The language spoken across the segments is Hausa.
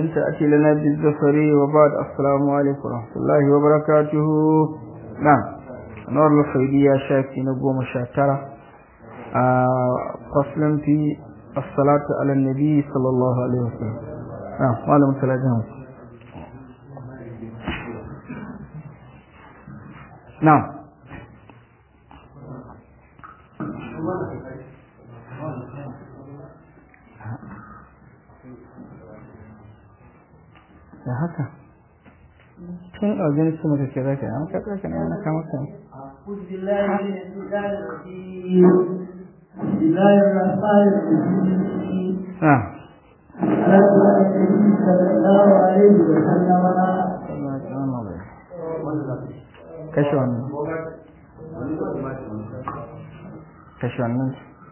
إن تأتي لنا بالزفر وبعد السلام عليكم ورحمة الله وبركاته نعم نور الخيرية شاكي نقوم شاكرة فصل في الصلاة على النبي صلى الله عليه وسلم نعم معلم ثلاثة نعم da haka tun a wajen su maka kira ka an kaka ka ne ana kama ka بسم الله الرحمن الرحيم ah على النبي صلى الله عليه وسلم kashe wannan kashe wannan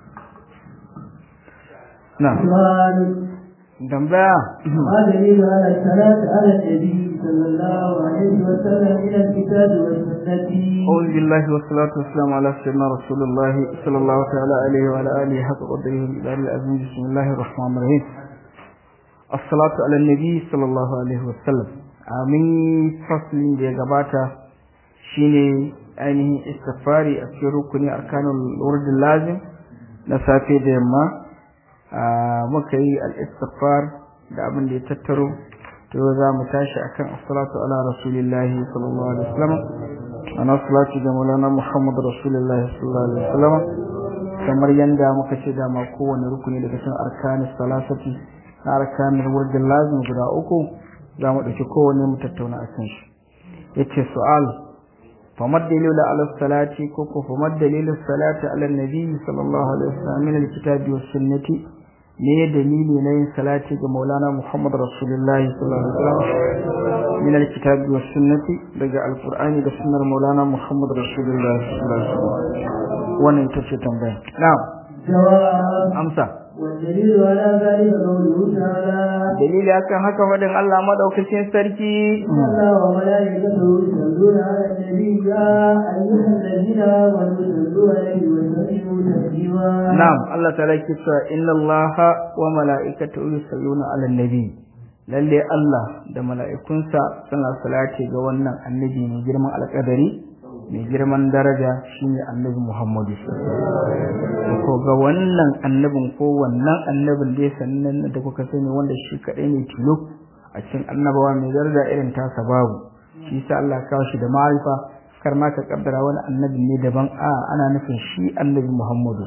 na سؤال tambaya ما دليل على الصلاة على النبي صلى الله عليه وسلم من الكتاب والسنة أعوذ بالله والصلاة والسلام على سيدنا رسول الله صلى الله تعالى عليه وعلى آله حق قدره الإله العظيم بسم الله الرحمن الرحيم الصلاة على النبي صلى الله عليه وسلم amin faslin da ya gabata shine ainihin istifari a cikin rukuni arkanul wurdin lazim na safe da yamma muka yi al-istighfar da abin da ya tattaro to za mu tashi akan as-salatu ala rasulillahi sallallahu alaihi wasallam ana salatu ga maulana muhammad rasulullahi sallallahu alaihi wasallam kamar yanda muka ce da ma kowane rukuni daga cikin arkanis salasati na arkanin wurdin lazim guda uku za mu dauki kowanne mu tattauna akan shi yace su'al famad dalilu ala salati ko ko famad dalilu salati ala nabi sallallahu alaihi wasallam min al-kitabi was sunnati ne dalili na yin salati ga Maulana Muhammad Rasulullahi sallallahu alaihi wasallam min alkitabi was sunnati daga alqur'ani da sunnar Maulana Muhammad Rasulullahi sallallahu alaihi wasallam wannan ita ce tambaya na'am جواب amsa والدليل على ذلك قوله تعالى dalili akan haka fadin Allah madaukakin sarki إن الله وملائكته يصلون على النبي يا أيها الذين آمنوا صلوا عليه وسلموا تسليما na'am Allah ta'ala ke cewa inna Allah wa mala'ikatahu yusalluna 'alan nabi lalle Allah da mala'ikunsa suna salati ga wannan annabi mai girman alƙadari mai girman daraja shine annabi Muhammadu ko ga wannan annabin ko wannan annabin da ya sannan da kuka sani wanda shi kadai ne tilo a cikin annabawa mai daraja irin tasa babu shi sa Allah ya kawo shi da ma'arifa kar ma ka kaddara wani annabi ne daban a ana nufin shi annabi Muhammadu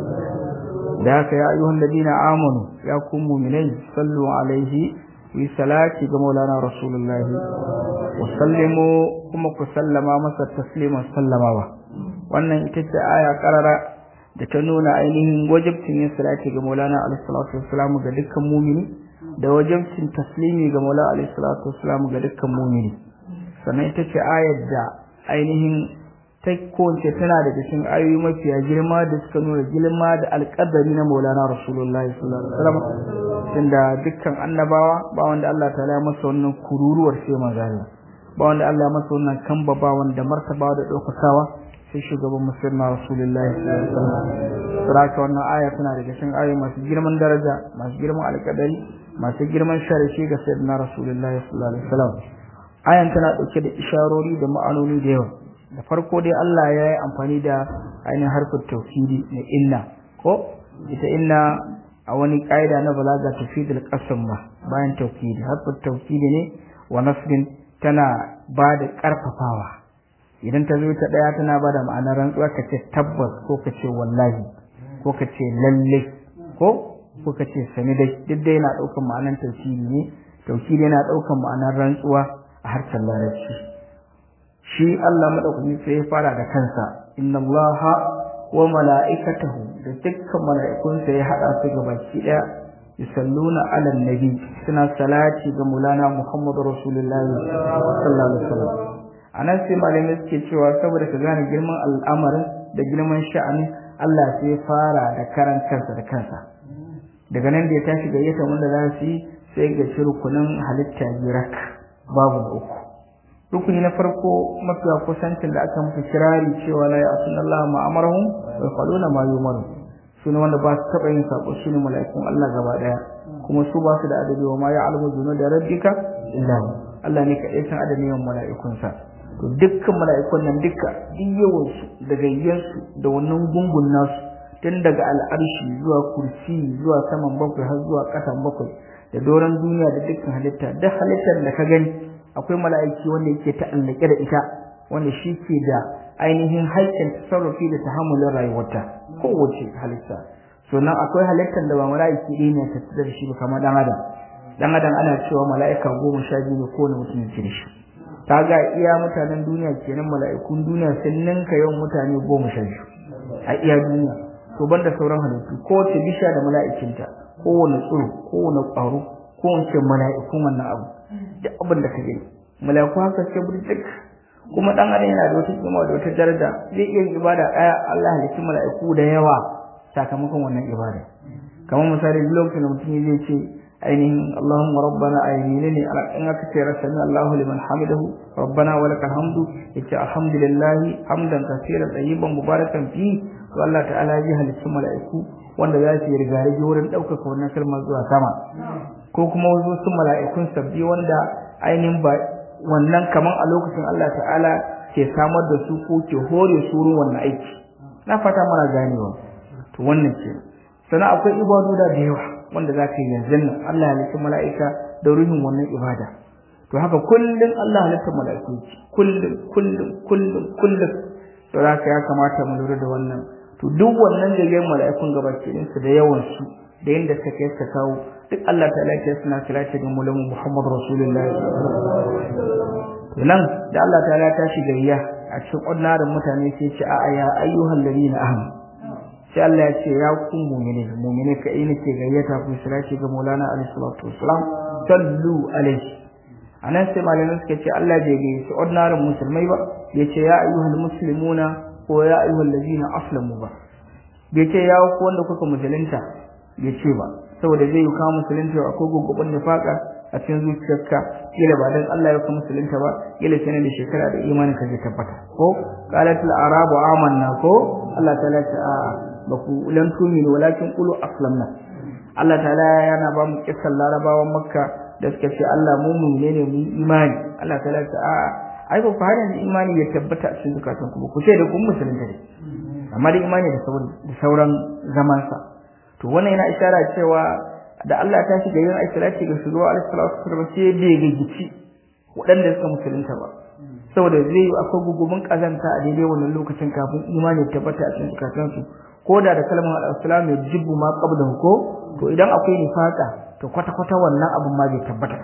da haka ya ayyuhan ladina amanu ya kun mu'minai sallu alaihi yi salati ga maulana rasulullahi wa sallimu kuma ku sallama masa tasliman sallamawa wannan ita ce aya karara da ta nuna ainihin wajibcin yin salati ga maulana alaihi salatu wassalam ga dukkan mu'mini da wajibcin taslimi ga maulana alaihi salatu wassalam ga dukkan mu'mini sannan ita ce ayar da ainihin ta kowace tana da cikin ayoyi mafiya girma da suka nuna girma da alƙadari na maulana rasulullahi sallallahu alaihi wasallam tunda dukkan annabawa ba wanda Allah ta ya masa wannan kururuwar sai manzo ba wanda Allah ya masa wannan kamba ba wanda martaba da ɗaukakawa sai shugaban musulma rasulullahi sallallahu alaihi wasallam saraka wannan aya tana da cikin ayoyi masu girman daraja masu girman alƙadari masu girman sharishi ga sayyidina rasulullahi sallallahu alaihi wasallam ayan tana dauke da isharori da ma'anoni da yawa da farko dai Allah ya yi amfani da ainihin harfin tauhidi na inna ko ita inna a wani ƙa'ida na balaga tafidul qasam ba bayan tauhidi harfin tauhidi ne wa nasbin tana ba da ƙarfafawa idan ta zo ta ɗaya tana ba da ma'anar rantsuwa ka ce tabbas ko ka ce wallahi ko ka ce lalle ko ko ka ce sani dai duk dai yana ɗaukan ma'anar tauhidi ne tauhidi yana ɗaukan ma'anar rantsuwa a harshen larabci shi Allah madaukaki sai ya fara da kansa inna Allah wa mala'ikatahu da dukkan mala'ikunsa ya hada su ga baki daya yusalluna ala nabi suna salati ga mulana Muhammadu Rasulullahi sallallahu alaihi wasallam anan sai malamai suke cewa saboda ka gane girman al'amarin da girman sha'anin Allah sai ya fara da karan kansa da kansa daga nan da ya tashi gayyata wanda za su yi sai ga shirkunan halitta birak babu da uku rukuni na farko mafiya kusancin da aka musu kirari cewa la ya'tuna Allah ma amarahum wa yaquluna ma yumaru su su ne wanda ba su taɓa yin sako su ne mala'ikun Allah gaba ɗaya kuma su ba su da adadi wa ma ya'lamu junuda rabbika illa hu Allah ne kaɗai san adadin yawan mala'ikunsa to dukkan mala'ikun nan duka duk yawansu da gayyansu da wannan gungun nasu tun daga al'arshi zuwa kursi zuwa saman bakwai har zuwa ƙasan bakwai da doron duniya da dukkan halitta duk halittar da ka gani akwai mala'iki wanda yake ta'allake da ita wanda shi ke da ainihin haƙƙin tasarrufi da tahammulin rayuwarta kowace halitta sannan akwai halittar da ba mala'iki ɗaya ne ta da shi ba kamar dan adam dan adam ana cewa mala'ika goma sha biyu ne kowane mutum yake da shi kaga iya mutanen duniya kenan mala'ikun duniya sun ninka yawan mutane goma sha biyu a iya duniya to banda sauran halittu kowace bisha da mala'ikinta kowane tsiro kowane ƙwaro kowace mala'ikun wannan abu duk abin da ka gani mala'iku haka ce burjik kuma dan adam yana da wata kima da wata daraja zai iya yin ibada ɗaya Allah halicci mala'iku da yawa sakamakon wannan ibada kamar misali lokacin da mutum zai ce ainihin Allahumma rabbana ayyine ne in aka ce rasami Allahu liman hamidahu rabbana wa lakal hamdu yace alhamdulillah hamdan kaseeran tayyiban mubarakan fi to Allah ta'ala ya halicci mala'iku wanda za su yi rigarigi wurin ɗaukaka wannan kalmar zuwa sama ko kuma wasu mala'ikun sabbi wanda ainihin ba wannan kaman a lokacin Allah ta'ala ke samar da su ko ke hore su wurin wannan aiki na fata mana ganewa to wannan ce sannan akwai ibadu da yawa wanda za ka yi yanzu nan Allah halitta mala'ika da ruhin wannan ibada to haka kullum Allah halitta mala'iku kullum kullum kullum kullum to haka ya kamata mu lura da wannan to duk wannan jirgin mala'ikun gabaki ɗinsu da yawan su da yadda suka kai suka kawo duk Allah ta lafiya suna salati ga mulamu Muhammad Rasulullahi to nan da Allah ta lafiya shi gayya a cikin ordinarin mutane sai ce a ya ayyuhal ladina amanu sai Allah ya ce ya ku mu'mini mu'mini ka ina ke gayyata ku salati ga Maulana alaihi salatu wassalam sallu alaihi anan sai malamin suka ce Allah bai gayyaci ordinarin musulmai ba ya ce ya ayyuhal muslimuna ko ya ayyuhal ladina aslamu ba bai ce ya ku wanda kuka musulunta bai ce ba saboda zai yi kawo musulunta akwai gugubin nifaka a cikin zuciyarka kila ba dan Allah ya kuma musulunta ba kila sai da shekara da imanin ka zai tabbata ko qalatul arabu amanna ko Allah ta'ala ta a ba ku lan tuminu walakin qulu aslamna Allah ta'ala yana ba mu kissan larabawan makka da suka ce Allah mu mu'mine ne mu imani Allah ta'ala ta a ai ba fara da imani ya tabbata a cikin zukatan ku ku ce da kun musulunta ne amma da imani da sauran zaman sa to wannan yana isharar cewa da Allah ta shiga yin aikilati ga shugaba alaihi salatu wasallam sai bai gagici waɗanda suka musulunta ba saboda zai yi akwai gugubin kazanta a daidai wannan lokacin kafin imani ya tabbata a cikin zukatansu ko da da kalmar al-islam ya jibbu ma qabla ko to idan akwai nifaka to kwata kwata wannan abun ma bai tabbata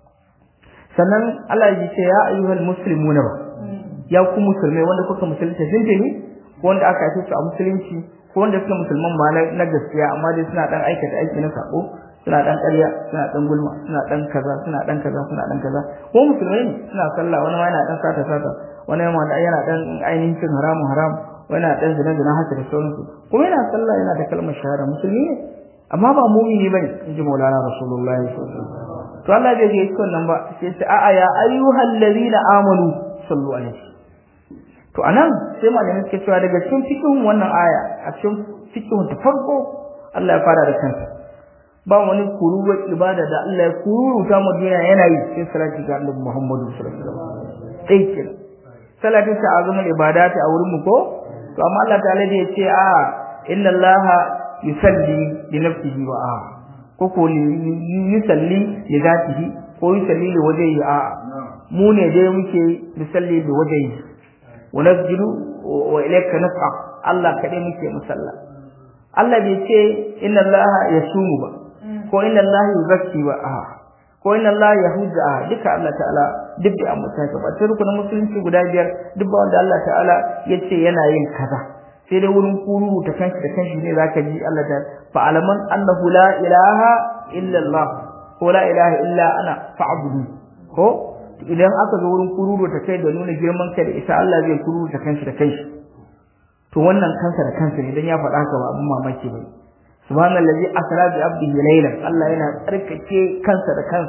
sannan Allah ya ce ya ayyuhal muslimuna ba ya ku musulmai wanda kuka musulunta jinjini ko wanda aka haife su a musulunci ko wanda suka musulman ma na gaskiya amma dai suna dan aikata aiki na sako suna dan ƙarya suna dan gulma suna dan kaza suna dan kaza suna dan kaza ko musulmai ne suna sallah wani ma yana dan sata sata wani ma yana dan ainihin cin haramun haram wani yana dan zina zina haka da sauransu kuma yana sallah yana da kalmar shahada musulmi ne amma ba mumini bane inji maulana rasulullahi sallallahu alaihi wasallam to Allah bai yi wannan ba sai ce a'a ya ayyuhal ladina amanu sallu alaihi to anan sai malamin suke cewa daga cikin fikihun wannan aya a cikin fikihun ta farko Allah ya fara da kansa ba wani kuruwar ibada da Allah ya kururuta mu duniya yana yi sai salati ga Annabi Muhammadu sallallahu alaihi wasallam sai ke salatin sa azumul ibadati a wurin mu ko to amma Allah ta'ala da ya ce a inna Allah yusalli li nafsihi wa a ko ko yusalli li zatihi ko yusalli li wajhihi a mu ne dai muke yusalli li wajhihi wa nasjudu wa ilayka nas'a Allah kadai muke musalla Allah bai ce inna Allah yasumu ba ko inna Allah yuzakki ba a ko inna Allah yahudda a duka Allah ta'ala duk da amma ta ba sai rukunin musulunci guda biyar duk ba wanda Allah ta'ala yace yana yin kaza sai dai wurin kururu ta kanshi da kanshi ne zaka ji Allah ta fa alaman annahu la ilaha illa Allah ko la ilaha illa ana fa'budu ko idan aka zo wurin kururu ta kai da nuna girman kai da isa Allah zai kururu ta kanshi da kanshi to wannan kansa da kansa ne dan ya faɗa ka ba abin mamaki bane subhanallazi asra bi abdihi laylan Allah yana tsarkake kansa da kansa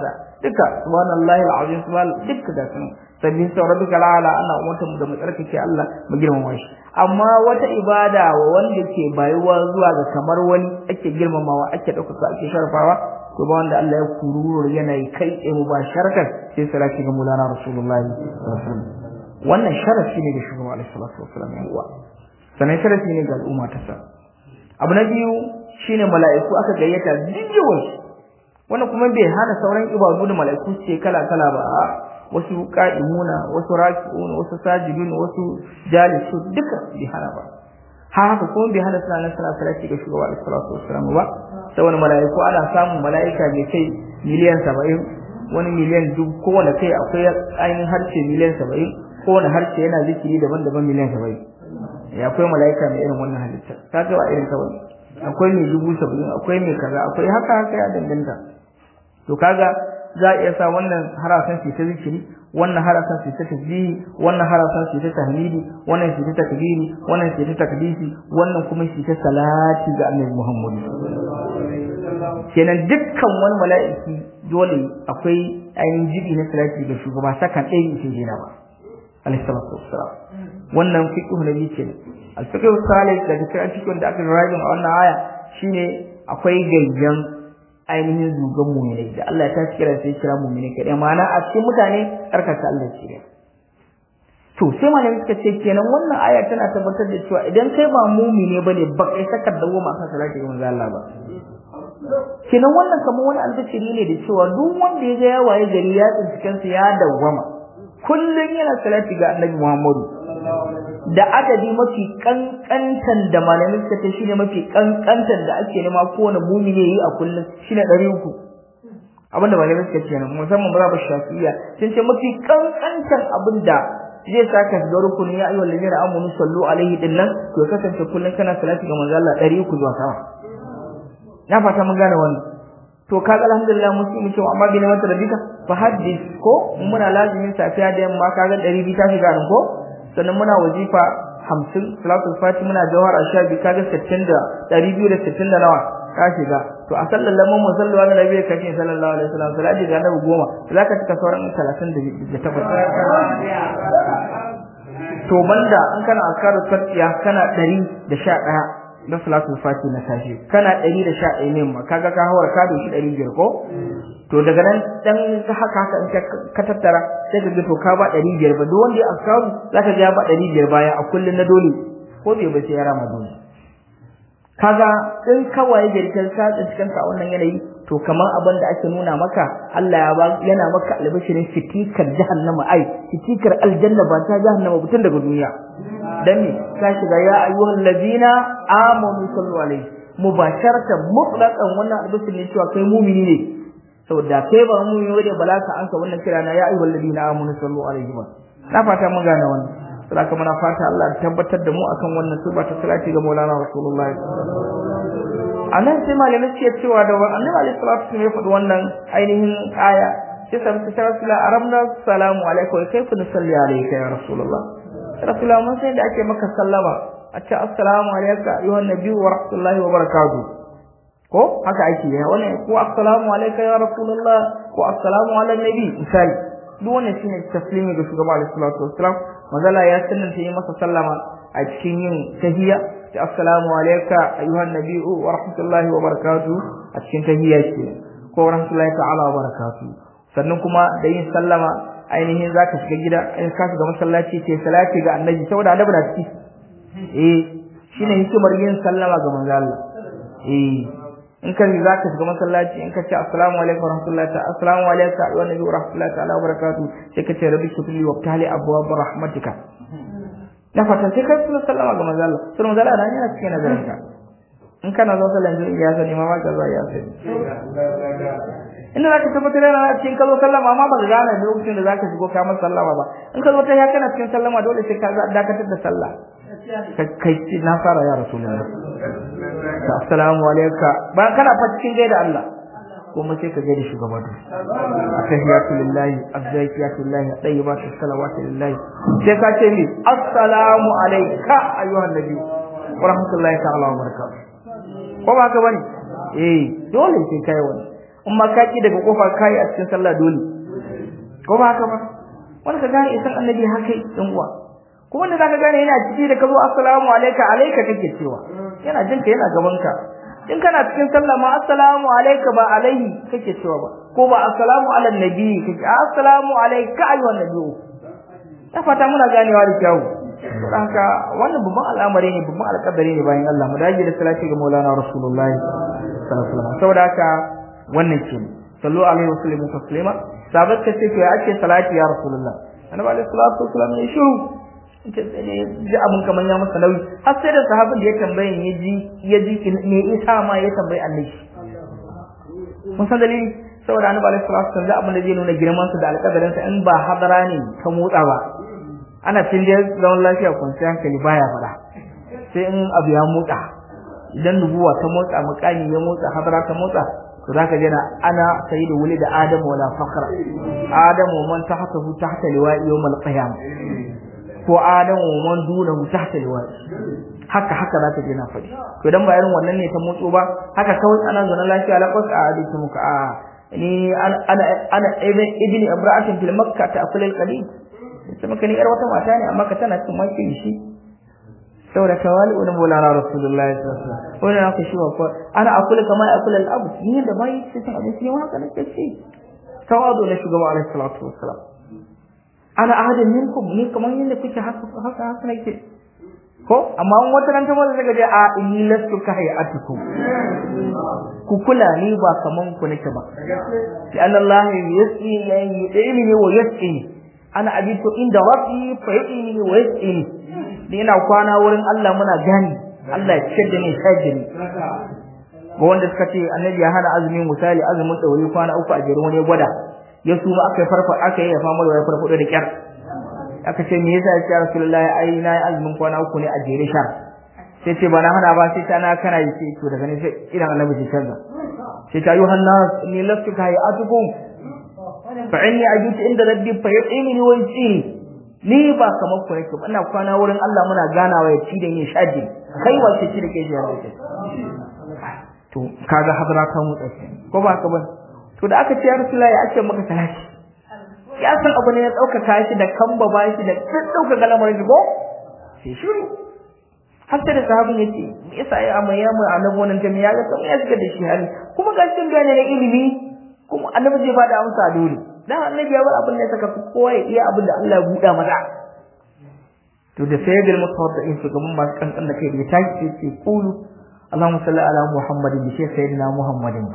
duka subhanallahi alazim subhan duka da sun sabbin sa rabbika ala ana umarta mu da mu tsarkake Allah mu girmama shi amma wata ibada wa wanda ke bayuwa zuwa ga kamar wani ake girmamawa ake ɗaukaka ake sharfawa to ba wanda Allah ya kururo yana yi kai tsaye mubasharatan sai salati ga mulana rasulullahi wannan sharafi ne ga shugaba alaihi salatu wassalam ya uwa sannan sharafi ne ga al'umma ta sa abu na biyu shine mala'iku aka gayyata diyawan wannan kuma bai hana sauran ibadu da mala'iku ce kala kala ba wasu qa'imuna wasu raki'un wasu sajidun wasu jalisu duka bai hana ba haka kuma bai hana suna nan suna salati ga shugaba alaihi salatu wassalam ba sai wani mala'iku ana samun mala'ika mai kai miliyan saba'in wani miliyan duk kowane kai akwai ainihin harshe miliyan saba'in kowane harshe yana zikiri daban-daban miliyan saba'in ya akwai mala'ika mai irin wannan halittar ta ga ba irin kawai akwai mai dubu saba'in akwai mai kaza akwai haka haka ya danganta to kaga za a iya sa wannan harasan su ta zikiri wannan harasan su ta tasbihi wannan harasan su ta tahmidi wannan su ta takbiri wannan su ta takdisi wannan kuma su ta salati ga annabi Muhammad kenan dukkan wani mala'iki dole akwai ainihin jibi na salati ga shugaba sakan ɗaya ke jina ba alaihi salatu wassalam wannan fiqh na biyu kenan al-fiqh salih da cikin cikin da aka rayuwa a wannan aya shine akwai gayyan ainihin zugan mu'minai da Allah ta kira sai kira mu'minai kadai ma'ana a cikin mutane tsarkaka Allah ce to sai malamin suka ce kenan wannan aya tana tabbatar da cewa idan kai ba mu'mine bane ba kai saka dawo ma kan salati ga manzo Allah ba kenan wannan kamar wani albashiri ne da cewa duk wanda ya ga ya waye gari ya tsinci kansa ya dawwama kullum yana salati ga Annabi Muhammadu da adadi mafi kankantan da malamin suka ce shine mafi kankantan da ake nema kowane mumini yayi a kullum shine 300 abinda malamin suka ce musamman mazhabin Shafi'iyya sun ce mafi kankantan abinda zai saka ga rukunin ya ayyuhal ladina amanu sallu alaihi dinnan to kasance kullum kana salati ga manzo Allah 300 zuwa sama na fata mun gane wannan to kaga alhamdulillah musulmi cewa amma bi ne mata rabika fa hadis ko muna lazimin safiya da yamma kaga 200 ta shiga nan ko sannan muna wazifa 50 salatul fati muna jawhar ashabi kaga 60 da 260 da nawa ka shiga to a sallallahu mu sallu ala nabi kace sallallahu alaihi wasallam salati ga nabi goma zaka cika sauran 30 da to banda an kana akaru fatiya kana 111 da salatul fati na sashi kana 111 ne ma kaga ka hawar ka doshi 500 ko to daga nan dan haka haka in ka tattara sai ka ga to ka ba 500 ba duk wanda ya askaru zaka ga ya ba 500 baya a kullun na dole ko bai ba sai ya rama dole kaga in kawai girkin ka cikin ka wannan yanayi to kamar abin da ake nuna maka Allah ya ba yana maka albashirin fitikar jahannama ai fitikar aljanna ba ta jahannama butun daga duniya dan me ka shiga ya ayyuhal ladina amanu sallu alaihi mubasharatan mutlaqan wannan albashirin ne cewa kai mumini ne saboda kai ba mumini wanda bala ka ansa wannan kira na ya ayyuhal ladina amanu sallu alaihi wa na fata mun gane wannan saboda muna fata Allah ya tabbatar da mu akan wannan tuba ta salati ga Maulana Rasulullahi anan sai malamai suke cewa da annabi alaihi salatu wasallam ya faɗi wannan ainihin aya sai sa muka cewa sala aramna salamu alaikum wa kayfa nusalli alayka ya rasulullah rasulullah mun sai da ake maka sallama a ce assalamu alayka ayyuhan nabiyyu wa rahmatullahi wa barakatuh ko haka ake yi wannan ko assalamu alayka ya rasulullah ko assalamu ala nabi misali duk wannan shine taslimi ga shugaba alaihi salatu wasallam mazala ya sunnanta yi masa sallama a cikin yin tahiyya assalamu alayka ayyuhan nabiyyu wa rahmatullahi wa barakatuh a cikin tahiyya ce ko rahmatullahi ta'ala wa barakatuh sannan kuma da yin sallama ainihin zaka shiga gida in ka shiga masallaci ce salati ga annabi saboda annabi na ciki eh shine hikimar yin sallama ga manzo Allah eh in ka za ka shiga masallaci in ka ce assalamu alaikum warahmatullahi ta'ala assalamu alaikum wa nabi rahmatullahi ta'ala wa barakatuh sai ka ce rabbi shukri wa tali abwaab rahmatika na fatan sai ka tsaya sallama ga manzo Allah sai manzo Allah yana cikin nazarin ka in kana zo sallan jin ya sani ma ka zo ya sani ina zaka tabbatar da cikin kazo sallama amma ba ka gane lokacin da zaka shigo ka masa sallama ba in ka zo ta ya kana cikin sallama dole sai ka dakatar da sallah kai na fara ya rasulullah assalamu alayka ba kana fa cikin gaida Allah kuma sai ka gaida shugaba da attahiyatu lillahi azzakiyatu lillahi tayyibatu salawatu lillahi sai ka ce ni assalamu alayka ayyuhan nabi wa rahmatullahi ta'ala wa barakatuh ko ba ka bane eh dole sai kai wani in ma ka ki daga kofa kai a cikin sallah dole ko ba haka ba wanda ka gane isan annabi haka dan uwa ko wanda zaka gane yana ciki da kazo assalamu alayka alayka kake cewa yana jinka yana gaban ka in kana cikin sallah ma assalamu alayka ba alaihi kake cewa ba ko ba assalamu ala nabi kake assalamu alayka ayyuhan nabi ta fata muna ganewa da kyau haka wannan babban al'amari ne babban alƙadari ne bayan Allah mu dage da salati ga Maulana Rasulullahi sallallahu alaihi wasallam saboda haka wannan ke sallu alaihi wa sallam taslima sabat ka ce ya ake salati ya Rasulullah annabi alaihi salatu wasallam ya shiru ji abun kaman ya masa nauyi har sai da sahabin da ya tambaye ya ji ya ji me isa ma ya tambayi annabi mun san dalili saboda annabi alaihi salatu wasallam abin da zai nuna girman sa da alƙadarin sa in ba hadara ne ka motsa ba ana cin da zaman lafiya kwanciyar hankali baya fada sai in abu ya motsa idan nubuwa ta motsa mukami ya motsa hadara ta motsa to zaka jira ana sayyidu wuli da adamu wala fakhra adamu man tahtahu tahta liwa'i yawmal qiyamah ko adamu man dunahu tahta liwa'i haka haka zaka je na faɗi to dan ba irin wannan ne ta motso ba haka kawai ana zaune lafiya laqas a hadisi muka a ni ana ana ibn ibn ibrahim fil makkah ta akul al qalil sai maka ni yar wata mata ne amma ka tana cin maki shi saboda tawali wani mulana rasulullahi sallallahu alaihi wasallam wannan aka shi ko ana akul kama akul al abu ni da bai sai cin abinci ne haka nake ci tawadu na shugaba alaihi salatu wassalam ana ahadin minkum ni kaman yanda kuke haka haka haka nake ko amma in wata ran ta maza daga je a inni lastu ka hayatukum ku kula ni ba kaman ku nake ba sai Allah yasqi yayi wa yasqi ana abitu inda rabbi fa yaqini wa yasqini ni ina kwana wurin Allah muna gani Allah ya ciyar da ni shajiri ga wanda suka ce annabi ya hana azumin misali azumin dauri kwana uku a jere wani gwada ya suma aka yi farfa aka yi ya fama da ya farfado da kyar aka ce me yasa ya rasulullahi ai na yi azumin kwana uku ne a jere sha sai ce ba na hana ba sai ta na kana yi sai to daga ne sai idan annabi ya canza sai ta yi hannas ni lastu ka yi atukum fa inni ajutu inda rabbi fa yu'ini wa yusini ni ba kamar ku nake ba ina kwana wurin Allah muna ganawa ya ci da yin shaji kai wace ci da kai shi yake to kaga hadara ta mu tsaye ko ba ka ba to da aka ce ya rasulullahi ya ce maka salati ya san abu ne ya ɗaukaka shi da kamba ba shi da ɗauka galamar shi ko sai shiru har sai da sahabin ya ce me yasa ya amma ya mai annabi wannan jami'a ya ga kamar ya shiga da shi hali kuma ga cikin gane na ilimi kuma annabi zai bada amsa dole dan annabi ya bar abin da saka kowa ya iya abin da Allah ya buɗa masa to da sai bil mutawaddin su gaban masu kankan da kai da tashi sai ce qulu Allahumma salli ala Muhammadin bi sayyidina Muhammadin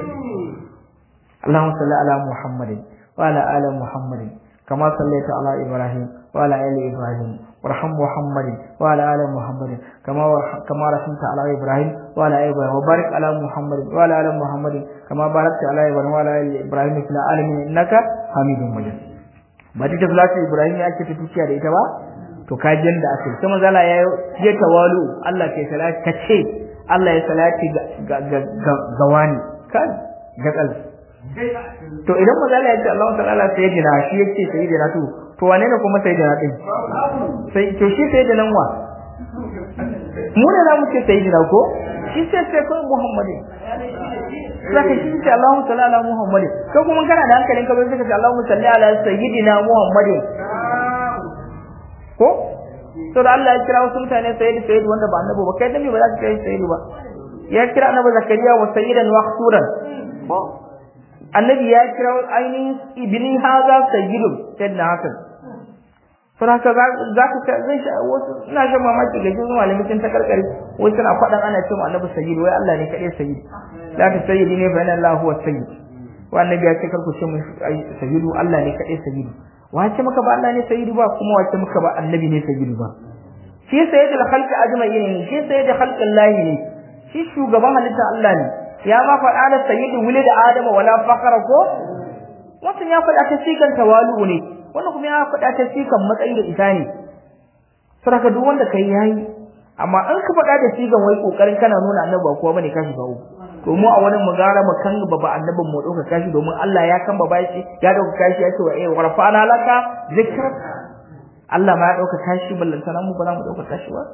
Allahumma salli ala Muhammadin وعلى آل محمد كما صليت على إبراهيم وعلى آل إبراهيم وارحم محمد وعلى آل محمد كما كما رحمت على إبراهيم وعلى آل إبراهيم وبارك على محمد وعلى آل محمد كما باركت على إبراهيم وعلى آل إبراهيم في العالمين إنك حميد مجيد ba ta tafi Ibrahim ya ce ta tuciya da ita ba to ka jin da ake sai manzo Allah ya je tawalu Allah ke salati ka ce Allah ya salati ga ga wani kan ga kalbi to idan maza Allah ya ce Allah ta'ala sayyidina shi yake sayyidina to to wane ne kuma sayyidina din sai to shi sayyidina wa mu ne za mu ce sayyidina ko shi sai sai ko Muhammadin saka shi ce Allah ta'ala Muhammadin ko kuma kana da hankalin ka bai saka ce Allah salli ala sayyidina Muhammadin ko to da Allah ya kira wasu mutane sayyid sayyid wanda ba annabi ba kai dan me ba za ka kai sayyid ba ya kira annabi zakariya wa sayyidan wa khsuran ko annabi ya kira ainihin ibni haza sayyidun sayyidina hasan to haka za ka zai sha wasu ina shan mamaki ga jin malamin sun ta karkare wasu suna faɗan ana cewa annabi sayyid wai Allah ne kaɗai sayyid la ta sayyidi ne fa inna Allah huwa sayyid wa annabi ya ce kar ku ce mu sayyidu Allah ne kaɗai sayyid wace maka ba Allah ne sayyid ba kuma wace maka ba annabi ne sayyid ba shi sayyidul khalqi ajma'in ne shi sayyidul khalqi Allah ne shi shugaban halitta Allah ne ya ma faɗa da sayyidu wuli da adama wala fakara ko wannan ya faɗa ta sikan tawalu ne wannan kuma ya faɗa ta sikan matsayi da isa ne saboda duk wanda kai yayi amma an ka faɗa da sigan wai kokarin kana nuna annabi ba kowa bane ka shiga uku to mu a wani mu gara mu kan baba annabin mu dauka kashi domin Allah ya kan baba shi ya dauka kashi ya ce wa eh warfa'ana laka zikra Allah ma ya dauka kashi ballantana mu ba za mu dauka kashi ba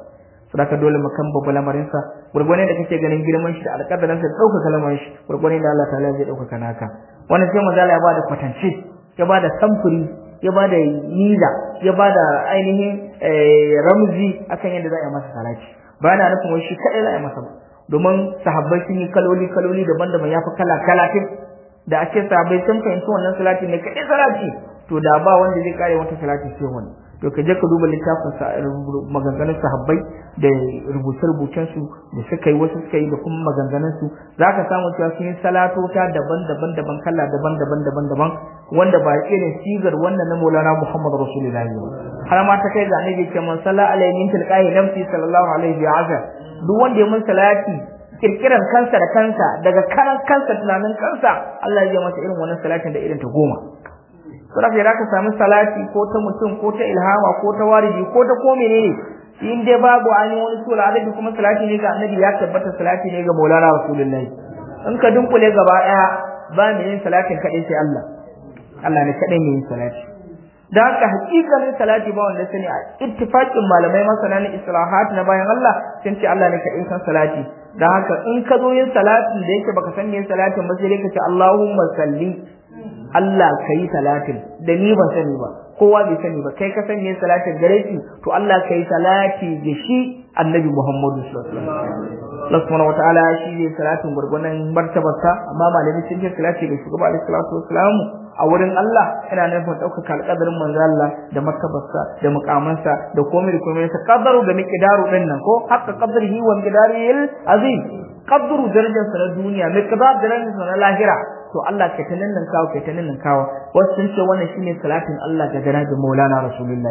saboda dole mu kan babu lamarin sa gurgurne da kake ganin girman shi da alƙadarin sa dauka kalmar shi gurgurne da Allah ta'ala zai dauka naka wannan sai manzo Allah ya bada kwatance ya bada samfuri ya bada niza ya bada ainihin ramzi akan yadda za a yi masa salati ba na nufin wai shi kadai za a yi masa ba domin sahabbai sun yi kaloli kaloli daban-daban ya fi kala kalatin da ake sahabbai sun fahimci wannan salati ne kadai salati to da ba wanda zai kare wata salati sai wani to ka je ka duba littafin sa maganganun sahabbai da rubuce-rubucen su da suka yi wasu suka yi da kuma maganganun su zaka samu cewa sun yi salatota daban-daban daban kala daban-daban daban-daban wanda ba irin sigar wannan na Maulana Muhammad Rasulullahi har ma ta kai ga annabi ce man salla alaihi min tilqahi nafsi sallallahu alaihi wa sallam duk wanda ya mun salati kirkiran kansa da kansa daga karan kansa tunanin kansa Allah ya yi masa irin wannan salatin da irin ta goma saboda sai ka samu salati ko ta mutum ko ta ilhama ko ta waridi ko ta ko menene in dai babu an yi wani sura adabi kuma salati ne ga annabi ya tabbata salati ne ga Maulana Rasulullahi in ka dunkule gaba daya ba mu yin salatin kadai sai Allah Allah ne kadai mai yin salati da haka hakikanin salati ba wanda sani a ittifaqin malamai masana na islahat na bayan Allah sun ce Allah ne kadai san salati da haka in ka zo yin salatin da yake baka san yin salatin ba sai ka ce Allahumma salli Allah kai salatin da ni ban sani ba kowa bai sani ba kai ka san yin salatin gare shi to Allah kai salati da shi Annabi Muhammadu sallallahu alaihi wasallam Allah subhanahu wataala shi ne salatin gurgunan martabarsa amma malamin sun ce salati ga shugaba alaihi salatu wassalam a wurin Allah yana nufin ɗaukaka alƙadarin manzo Allah da martabarsa da mukamansa da komai da komai sa qadaru da miqdaru din nan ko haqqa qadrihi wa miqdarihil azim qadru darajar sa na duniya miqdar darajar sa na lahira to Allah kai ta nan kawo kai ta nan kawo wasu sun ce wannan shine salatin Allah ga janabi Maulana Rasulullah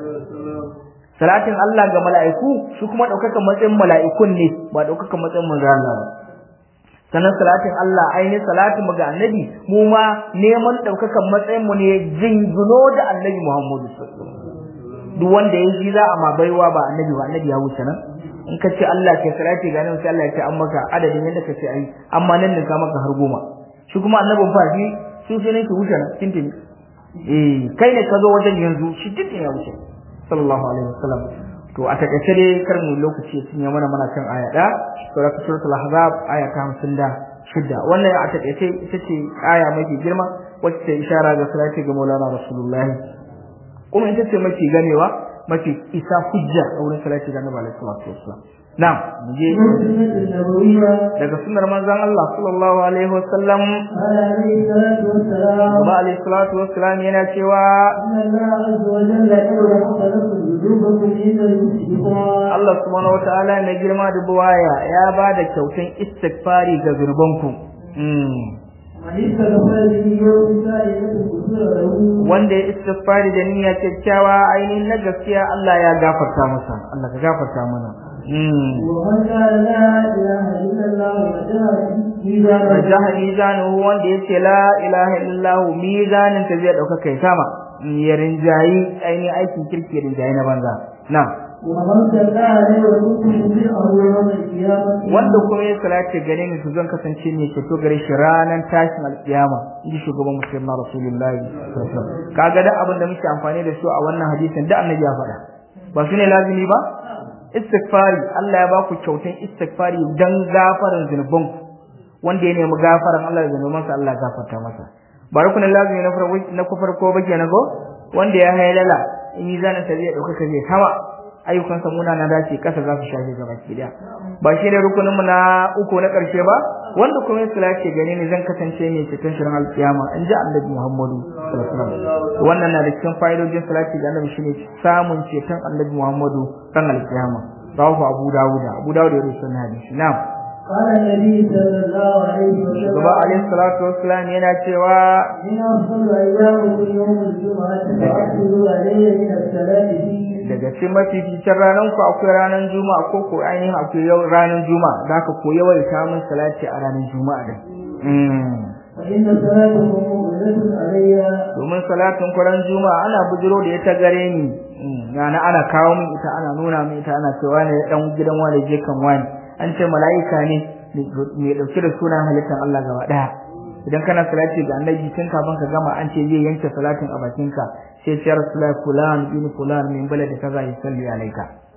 salatin Allah ga mala'iku shi kuma ɗaukakan matsayin mala'ikun ne ba ɗaukakan matsayin manzo Allah ba sannan salatin Allah ainihin salatin mu ga annabi mu ma neman daukakan matsayin mu ne jinguno da annabi Muhammadu duk wanda ya ji za a ma baiwa ba annabi ba annabi ya wuce nan in ka ce Allah ke salati ga nan sai Allah ya ce an maka adadin yadda ka ce ai amma nan ne ka maka har goma shi kuma annabin fa shi su sai ne ki wuce nan tintini eh kai ne ka zo wajen yanzu shi tintin ya wuce sallallahu alaihi wasallam to a takaice dai kar mu lokaci sun yi mana mana kan aya da sura suratul ahzab aya ta 56 wannan a takaice ita ce aya mafi girma wacce ta ishara ga salati ga Maulana Rasulullahi kuma ita ce mafi ganewa mafi isa hujja a wurin salati ga Annabi alaihi salatu wassalam na'am mu je daga sunnar manzon Allah sallallahu alaihi wasallam Kuma alaihi salatu wassalam yana cewa Allah subhanahu wa ta'ala na girma da buwaya ya ba da kyautan istighfari ga zurbanku. Wanda ya istighfari da niyya kyakkyawa ainihin na gaskiya Allah ya gafarta masa. Allah ka gafarta mana. Rajaha mizanuhu wanda ya ce la ilaha illallah mizanin ta zai ɗauka kai sama. Ya rinjayi ainihin aikin kirki rinjayi na banza. Na'am. wanda kuma ya salati gare ni to zan kasance ne ke to gare shi ranar tashin alkiyama inji shugaban musulma rasulullahi kaga da abin da muke amfani da su a wannan hadisin da annabi ya faɗa ba su ne lazimi ba istighfari Allah ya baku kyautan istighfari dan gafaran zunuban wanda ya nemi gafaran Allah da zunubansa Allah ya gafarta masa ba rukunin lazimi na farko na farko ba kenan ko wanda ya haylala in mizanin sa zai dauka zai sama ayyukansa muna na dace kasa za su shafe gaba ki daya ba shi ne rukunin mu na uku na karshe ba wanda kuma ya sulace gare ni zan kasance mai cikin shirin alkiyama in ji annabi Muhammadu sallallahu alaihi wasallam wannan na da cikin fa'idojin salati ga annabi shine samun ceton annabi Muhammadu kan alkiyama rawahu Abu Dawud Abu Dawud ya rubuta hadisi na'am قال النبي صلى الله عليه وسلم Gaba alaihi salatu wassalam yana cewa من أفضل أيامكم يوم الجمعة فأكثروا علي من الصلاة فيه daga cikin mafificin ranar ku akwai ranar juma'a ko ko ainihin akwai yau ranar juma'a za ka ko yawaita min salati a ranar juma'a din فإن صلاتكم مؤمنة علي domin salatin kwaran juma'a ana bujiro da ita gare ni yana ana kawo min ita ana nuna min ita ana cewa ne dan gidan wani je kan wani an ce mala'ika ne mai dauke da sunan halittar Allah gaba daya idan kana salati ga annabi tun kafin ka gama an ce zai yanke salatin a bakinka sai ce rasulullahi fulan bin fulan min balad kaza yusalli alayka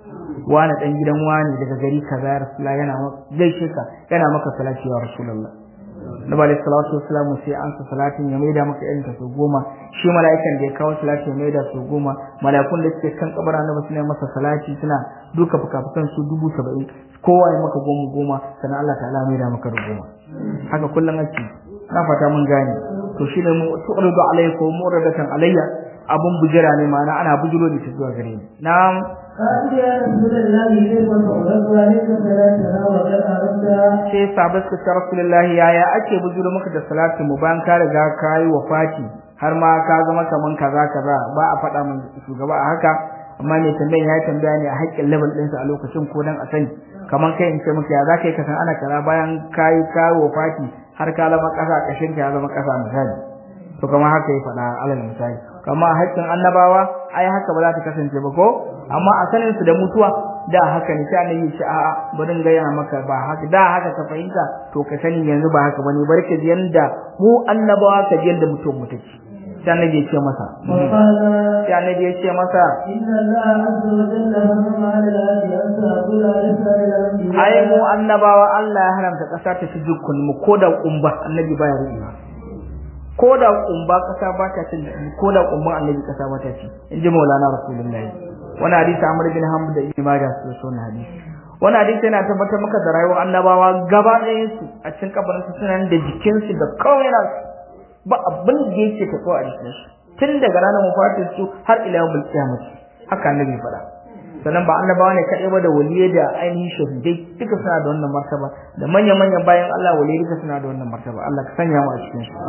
wani dan gidan wani daga gari kaza ya rasulullah yana gaishe ka yana maka salati ya rasulullah Nabi alaihi salatu wassalamu sai an sa salatin ya maida maka irin ta su goma shi mala'ikan da ya kawo salati ya maida su goma mala'ikun da suke kan kabara na suna masa salati suna duka fukafukan su dubu saba'in kowa ya maka goma goma sannan Allah ta'ala maida maka da goma haka kullum ake na fata mun gane to shi ne mu tu'ridu alayka wa muradatan alayya abun bujira ne ma'ana ana bujiro da shi zuwa gare ni na'am قال يا رسول الله كيف تعرض عليك صلاتنا وقد أردت sai sahabbai suka ce rasulullahi yaya ake bujiro maka da salati mu bayan ka riga ka yi wafati har ma ka zama kaman kaza kaza ba a faɗa min shugaba a haka amma ne tambayan ya tambaya ne a haƙƙin level ɗinsa a lokacin ko dan a sani kaman kai in ce maka ya za ka yi ka san ana kaza bayan ka yi ka yi wafati har ka zama ƙasa ƙashin ka ya zama ƙasa misali to kamar haka ya faɗa alal misali kama a haƙƙin annabawa ai haka ba za ta kasance ba ko amma a sanin su da mutuwa da haka ne sai annabi ce a'a bari in gaya maka ba haka da haka ka fahimta to ka sani yanzu ba haka bane bari ka ji yanda mu annabawa ka ji yanda mutum mu take sai annabi ya ce masa وقال sai annabi ya ce masa إن الله عز وجل حرم على الأرض أن تأكل لسان الأنبياء ai mu annabawa Allah ya haramta ƙasa ta ci dukkan mu ko da kumba annabi baya ruwa ko da kumba ƙasa ba ta cin ko da kumban annabi ƙasa ba ta ci in ji maulana rasulullahi wani hadisi Amr bin Hamd da Ibn Majah su so na hadisi wani hadisi yana tabbatar maka da rayuwar annabawa gaba ɗayan su a cikin kabarin su suna da jikin su da kawai na ba abin da yake tafiya a jikin su tun daga ranar mafatin su har ila yawmul qiyamah haka annabi ya faɗa sannan ba annabawa ne kaɗai ba da waliyai da ainihin shahidai duka suna da wannan martaba da manya-manyan bayan Allah waliyai duka suna da wannan martaba Allah ka sanya mu a cikin su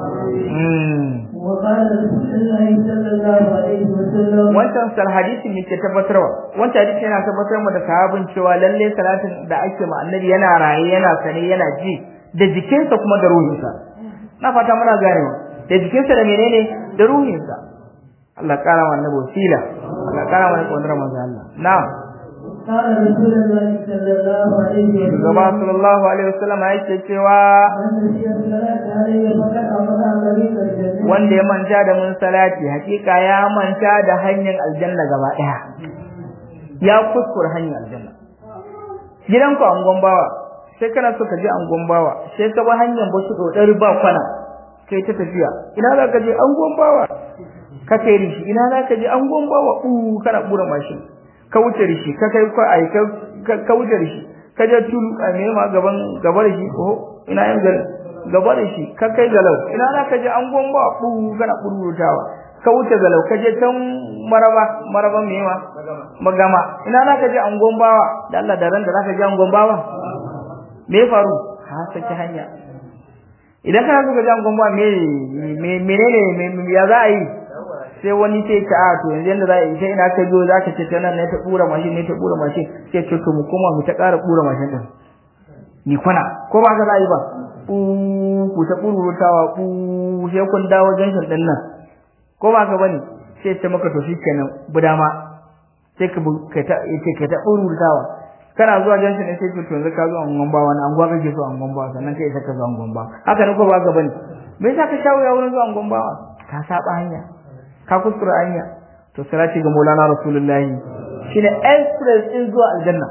وقال رسول الله صلى الله عليه وسلم wancan sal hadisi ne ke tabbatarwa wancan hadisi yana tabbatar mu da sahabin cewa lalle salatin da ake ma annabi yana raye yana sane yana ji da jikinsa kuma da ruhinsa na fata muna ganewa da jikinsa da menene da ruhinsa Allah kara wa annabi wasila Allah kara wa annabi manzo Allah na'am قال رسول الله صلى الله عليه وسلم Shugaba sallallahu alaihi wasallam yake cewa من نسي الصلاة عليه فقد أمر طريق الجنة wanda ya manta da mun salati hakika ya manta da hanyar aljanna gaba daya ya kuskura hanyar aljanna gidanku angon bawa sai kana so ka je angon bawa sai ka ba hanyar basu dodar ba kwana kai ta tafiya ina za ka je angon bawa ka kai rishi ina za ka je angon bawa u kana bura mashin ka wuce rishi ka kai ko ai ka ka wuce rishi ka je tulu a me ma gaban gaba da shi oh ina yin gal gaba da shi ka kai galau ina za ka je angon bawa u kana burutawa ka wuce galau ka je can maraba maraba me ma magama ina za ka je angon bawa da Allah da ran da za ka je angon bawa me ya faru ka saki hanya idan kana so ka ji angon bawa me me menene me ya za a yi sai wani sai ta a to yanzu yanda za a yi sai ina ka biyo za ka ce ta nan ne ta bura mashin ne ta bura mashin sai ce to mu koma mu ta ƙara bura mashin din ni kwana ko ba ka za a yi ba ku ta burutawa ku sai kun dawo junction din nan ko ba ka bane sai ta maka to shikenan budama sai ka kai ta yace kai ta burutawa kana zuwa junction ne sai to yanzu ka zo angon ba wani angon kake so angon ba sannan kai sai ka zo angon ba haka ne ko ba ka bane me yasa ka shawo ya wurin zuwa angon ba ka saba hanya ka kuskura hanya to salati ga Maulana Rasulullahi shine express din zuwa aljanna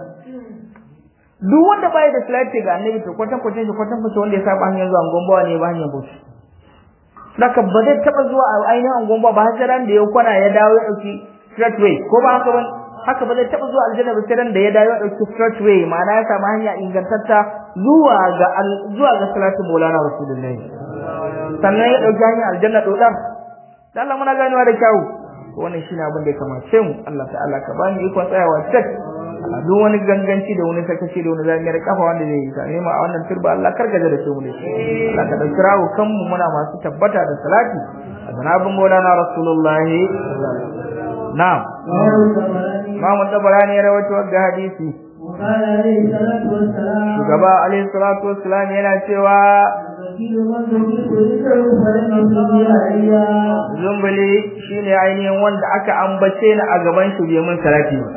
duk wanda bai da salati ga Annabi to kwatan kwatan shi kwatan kwatan wanda ya saba hanyar zuwa gombawa ne ba hanyar bauchi saka ba zai taba zuwa a ainihin gomba ba har ran da ya kwana ya dawo ya dauki straight way ko ba haka ba haka ba zai taba zuwa aljanna ba sai ran da ya dawo ya dauki straight way ma'ana ya samu hanya ingantatta zuwa ga zuwa ga salatu Maulana Rasulullahi sannan ya dauki hanyar aljanna dodar dan Allah muna ganewa da kyau wannan shine abin da ya kamace mu Allah ta'ala ka bani ikon tsayawa cek duk wani ganganci da wani sakaci da wani zamiyar kafa wanda zai yi same mu a wannan turba Allah kargaje da su mu da shi Allah ka dauki rawo kanmu muna masu tabbata da salati a zanabin Maulana Rasulullahi na'am Imam Tabarani ya rawaito ga hadisi وقال عليه الصلاة والسلام shugaba alaihi salatu wassalam yana cewa وكيل من ذكرت ذكره فلم يصب عليا zumbuli shine ainihin wanda aka ambace ni a gaban shi bai mun salati ba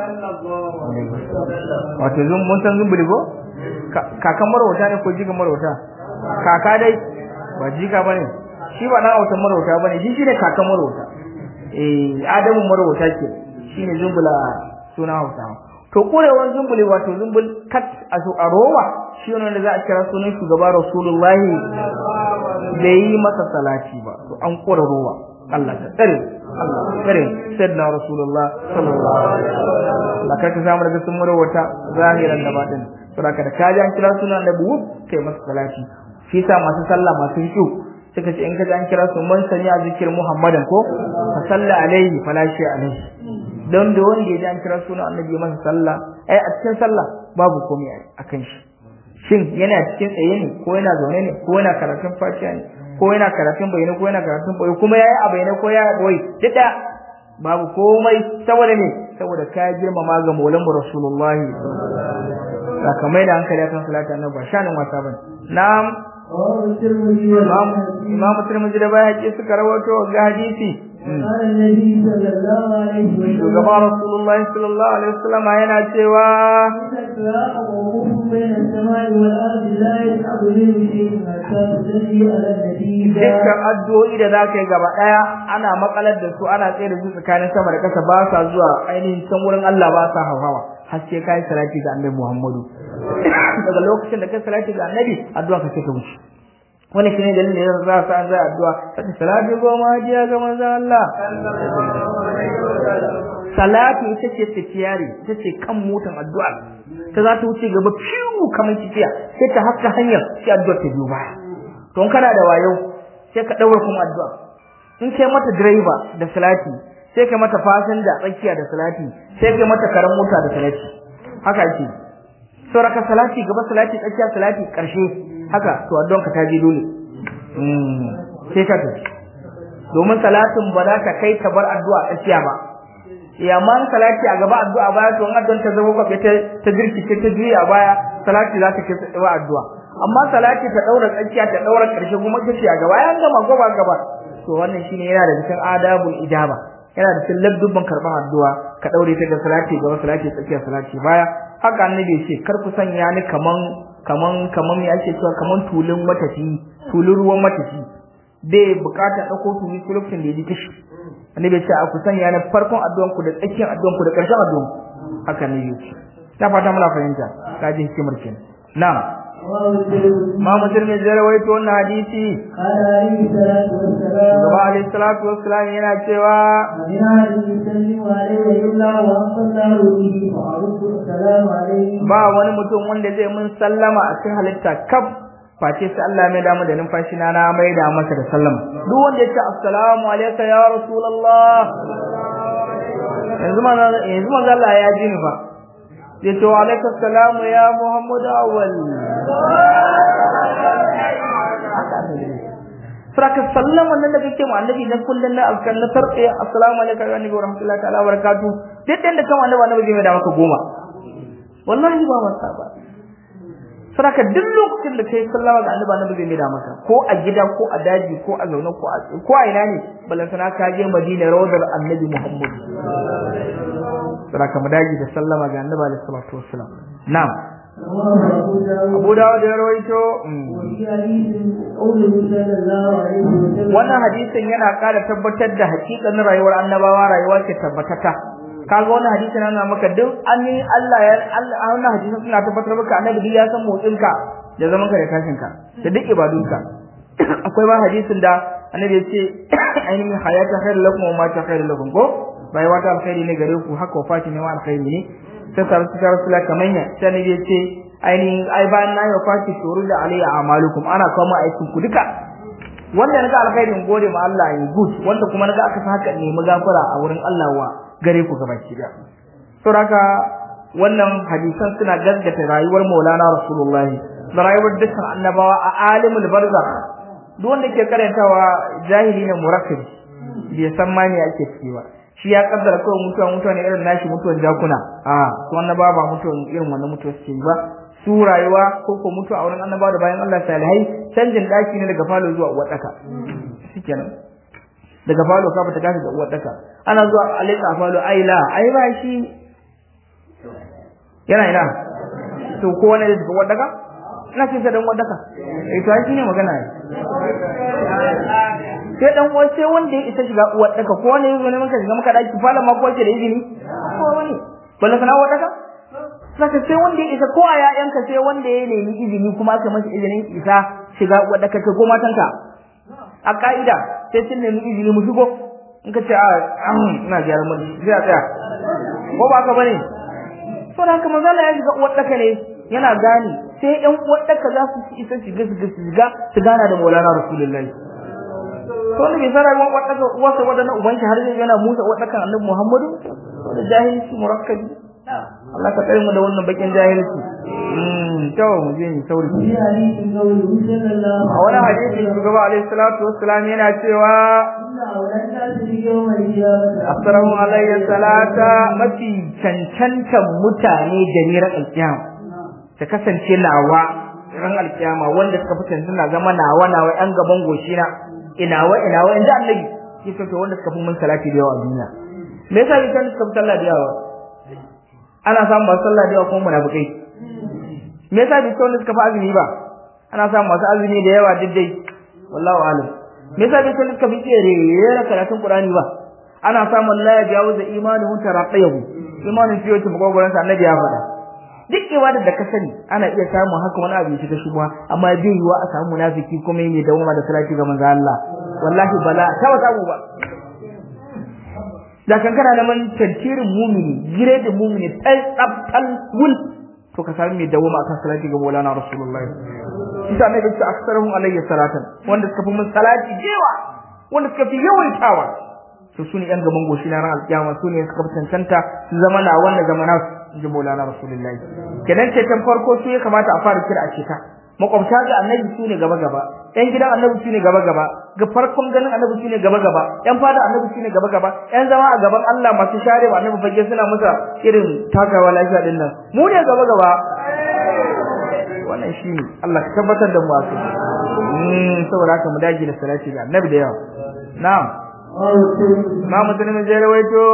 wato zum mun san zumbuli ko kakan marauta ne ko jiga marauta kaka dai ba jiga bane shi ba dan autan marauta bane shi shine kakan marauta eh adamu marauta ke shine zumbula suna hausa to kurewan zumbuli wato zumbul kat a a rowa shi ne wanda za a kira sunan shugaba rasulullahi bai yi masa salati ba to an kura rowa Allah ta tsare Allah ta tsare sayyidina rasulullah sallallahu alaihi wasallam Allah ka samu daga sun wata zahiran da batin saboda da kaji an kira sunan annabi wuf kai masa salati shi sa masu sallah masu kyau suka ce in ka ji an kira su man sani a zikir muhammadan ko fa salla alaihi fala shi alaihi don da wanda ya ji an kira sunan annabi masa sallah ai a cikin sallah babu komai a kan shi shin yana cikin tsaye ne ko yana zaune ne ko yana karatun fatiha ne ko yana karatun bayyana ko yana karatun boye kuma yayi a bayyana ko ya boye duk babu komai saboda ne saboda ka girmama ga maulan rasulullahi sakamai da hankali akan salatu annabi ba shanin wasa bane na'am imam tirmidhi da bai haƙi suka rawato ga hadisi shugaba rasulullah sallallahu alaihi wasallam yana cewa dukkan addu'o'i da zaka yi gaba daya ana makalar da su ana tsaye da su tsakanin sama da kasa ba sa zuwa ainihin can wurin Allah ba sa hawa haske kai salati ga annabi Muhammadu daga lokacin da kai salati ga annabi addu'a ka ce ta wuce wani shine dalilin da za sa an zai addu'a sai salati goma hajiya ga manzon Allah salati ita ce tafiyari ita ce kan motan addu'a ta za ta wuce gaba fiu kamar tafiya sai ta haska hanyar sai addu'a ta biyo baya to kana da wayo sai ka daura kuma addu'a in kai mata driver da salati sai kai mata fasinja tsakiya da salati sai kai mata karan mota da salati haka yake sauraka salati gaba salati tsakiya salati karshe haka to addu'an ka ta je dole mm sai ka tafi domin salatin ba za ta kai ta bar addu'a tsakiya ba ya man salati a gaba addu'a baya to in addu'an ta zama kwafe ta ta girkice ta juya a baya salati za ta kai tsawa addu'a amma salati ta daura tsakiya ta daura karshe kuma ta ce a gaba ya gama gaba gaba to wannan shine yana da cikin adabul ijaba yana da cikin ladubban karban addu'a ka daure ta da salati gaba salati tsakiya salati baya haka annabi ce kar ku sanya ni kaman kaman kaman me ake cewa kaman tulun matafi tulun ruwan matafi bai bukata dauko tuli ko lokacin da yaji kishi annabi ce a ku sanya ni farkon addu'an ku da tsakiyar addu'an ku da karshen addu'an haka ne yake ta fata muna fahimta ka ji hikimar kenan na'am ma mutum ne zai rawaito wannan hadisi gaba alayhi salatu wassalam yana cewa ba wani mutum wanda zai mun sallama a cikin halitta kaf face sai Allah mai damu da numfashi na na mai da masa da sallama duk wanda ya ce assalamu alayka ya rasulullah yanzu man yanzu man Allah ya ji ni fa ya ce wa alayka assalamu ya muhammadu awwal Saka sallama nan da kake mu annabi dan kullun na alkan na sarfe assalamu alaikum wa rahmatullahi wa rahmatullahi ta'ala wa barakatuh duk da kama annabi annabi zai mai da maka goma wallahi ba wasa ba Saka duk lokacin da kai sallama ga annabi annabi zai mai da maka ko a gida ko a daji ko a zaune ko a ko a ina ne balantana ka je Madina rawdar annabi Muhammad Saka mu daji da sallama ga annabi alaihi salatu wassalam na'am Abu Dawud ya rawaito wannan hadisin yana ƙara tabbatar da hakikanin rayuwar annabawa rayuwa ce tabbatata kaga wannan hadisin yana maka duk an yi Allah ya Allah wannan hadisin suna tabbatar maka annabi duk ya san motsinka da zaman ka da tashin ka da duk ibadunka akwai ba hadisin da annabi ya ce ainihin hayata khairul lakum wa ma ta khairul lakum ko rayuwa ta alkhairi ne gare ku haka wafati ne ma alkhairi ne sai ta rasu ta rasu la kamanya sai ne ya ce ainihin ai bayan na yi wafati shuru da alayya amalukum ana kawo ma aikin ku duka wanda naga alkhairin gode ma Allah ya good wanda kuma naga aka haka ne magafara a wurin Allah wa gare ku gabaki da saboda wannan hadisan suna gaskata rayuwar Maulana Rasulullah da rayuwar dukkan annabawa a alimul barzakh duk wanda ke karantawa jahili ne murakkabi bai san ma me ake ciki ba shi ya kaddara kawai mutuwa mutuwa ne irin nashi mutuwan jakuna a su annaba ba mutuwan irin wannan mutuwa suke ba su rayuwa ko ko mutuwa a wurin annaba da bayan Allah salihai canjin daki ne daga falo zuwa uwar daka shikenan daga falo ka fita gashi da uwar daka ana zuwa alika falo ai la ai ba shi yana ina to ko wani da uwar daka ina ce dan uwar daka eh to ai shine magana sai dan uwa sai wanda ya isa shiga uwar daka ko wani yazo ne maka shiga maka daki falan ma ko ce da izini ko wani balla kana uwar daka saka sai wanda ya isa ko a ƴaƴanka sai wanda ya nemi izini kuma aka masa izinin isa shiga wadda kake ko matanka a ka'ida sai sun nemi izini mu shigo in ka ce a ina gyaran mu sai a tsaya ko ba ka bane so da haka manzo Allah ya shiga uwar daka ne yana gani sai ɗan uwar daka za su isa shiga su shiga su gana da Maulana Rasulullahi to ne bai fara uwar daka uwarsa wadannan ubanki har zai yana musa uwar dakan Annabi Muhammadu da jahilci murakkabi Allah ka kare mu da wannan bakin jahilci mm to mu je ni sauri في حديث قوله صلى الله a wani hadisi shugaba alaihi salatu wassalam yana cewa إن أولى الناس بيوم القيامة assalamu alayhi salata mafi cancantan mutane da ni ran alkiyama ta kasance nawa ran alkiyama wanda suka fi cancanta zama nawa nawa yan gaban goshi na inawa inawa in ji annabi kisa to wanda suka fi mun salati da yawa a duniya me yasa bi kan suka fi sallah da yawa ana samun masu sallah da yawa kuma munafikai me yasa bi wanda suka fi azumi ba ana samun masu azumi da yawa diddai wallahu alim me yasa bi wanda suka fi tsere rera karatun qur'ani ba ana samun la ya jawo da imanin taraqiyahu imanin fiye ta magogoran sa annabi ya faɗa duk ibadar da ka sani ana iya samun haka wani abu shi ta shubha amma bai yiwa a samu munafiki kuma mai dawoma da salati ga manzo Allah wallahi bala ta wata abu ba da kan kana neman tantirin mumini gire da mumini tal tsabtal wul to ka sami mai dawoma akan salati ga Maulana Rasulullahi isa ne da su aksaruhum alayhi salatan wanda suka fi mun salati jewa wanda suka fi yawaitawa to sune yan gaban goshi na ran alkiyama sune suka fi cancanta su zama na wannan zamana ji Maulana Rasulullahi kenan ce tan farko su ya kamata a fara kira a cika makwabta ga annabi sune gaba gaba yan gidan annabi sune gaba gaba ga farkon ganin annabi sune gaba gaba yan fada annabi sune gaba gaba yan zama a gaban Allah masu share wa annabi fage suna masa irin takawa lafiya din nan mu ne gaba gaba wannan shine Allah ka tabbatar da mu a kai mm saboda haka mu dage da salati ga annabi da yawa na'am أو الترمذي ma musulmin zai rawaito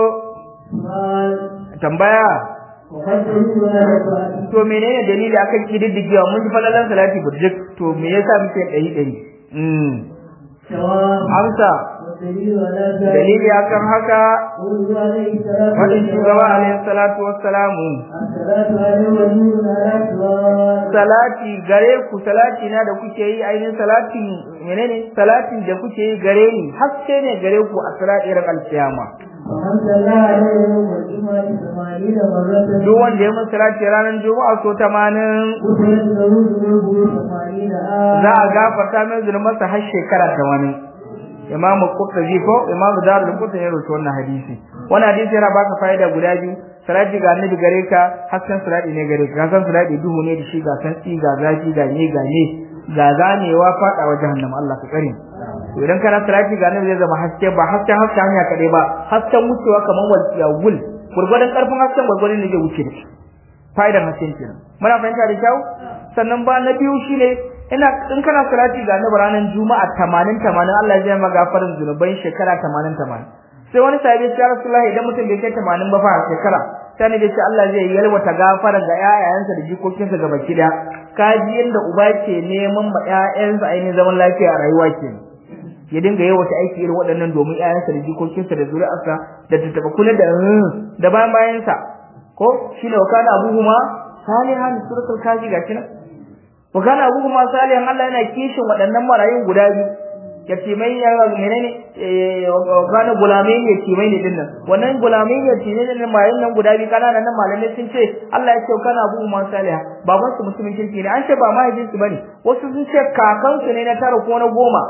قال tambaya وقد تجد ولا تفعل to menene dalili akan kididdigewa mun ji falalan salati burjik to me yasa muke ɗari ɗari mm سواء amsa والدليل على ذلك dalili akan haka قوله عليه الصلاة wadin shugaba والسلام alaihi salatu wassalamu الصلاة عليه ونور على سواء salati gare ku salati na da kuke yi ainihin salatin menene salatin da kuke yi gare ni haske ne gare ku a salatin alkiyama ومن صلى عليه يوم الجمعة ثمانين مرة duk wanda ya mun salati ranar juma'a so 80 غفرت له ذنوبه ثمانين za a آية gafarta min zulmarsa har shekara ta wani imamu qurtubi ko imamu darul qurtubi ya rubuta wannan hadisi wannan hadisi yana baka fa'ida guda biyu salati ga annabi gare ka hasken salati ne gare ka san salati duhu ne da shi ga san ga zafi ga ne ga ne ga zanewa fada wa jahannama Allah ka kare to idan kana salati ga annabi zai zama haske ba hasken hasken hanya kadai ba hasken wucewa kamar walqiya wul gurgurdan karfin hasken gurgurdan ne zai wuce da shi fa'idan hasken kenan muna fahimta da kyau sannan ba na biyu shine ina in kana salati ga annabi ranar juma'a 80 80 Allah zai maka gafarin zunubai shekara 80 80 sai wani sahabi ya ce Rasulullah idan mutum bai kai 80 ba fa a shekara sai ne ce Allah zai yalwata gafaran ga ƴaƴayensa da jikokinsa ga baki daya kaji yanda uba ke neman ma ƴaƴansa ainihin zaman lafiya a rayuwa ke ya dinga yawaita aiki irin waɗannan domin ƴaƴansa da jikokinsa da zuri'arsa da tattaba kula da da bayan bayansa ko shine wa kana abuhuma salihan suratul kaji gashi nan wa kana abuhuma salihan Allah yana kishin waɗannan marayun guda biyu yatimai ya menene wa kana gulamai yatimai ne dinnan wannan gulamai yatimai ne marayun nan guda biyu kananan nan malamai sun ce Allah ya ce wa kana abuhuma salihan baban su musulmin kirki ne an ce ba mahaifinsu bane wasu sun ce kakansu ne na tara ko na goma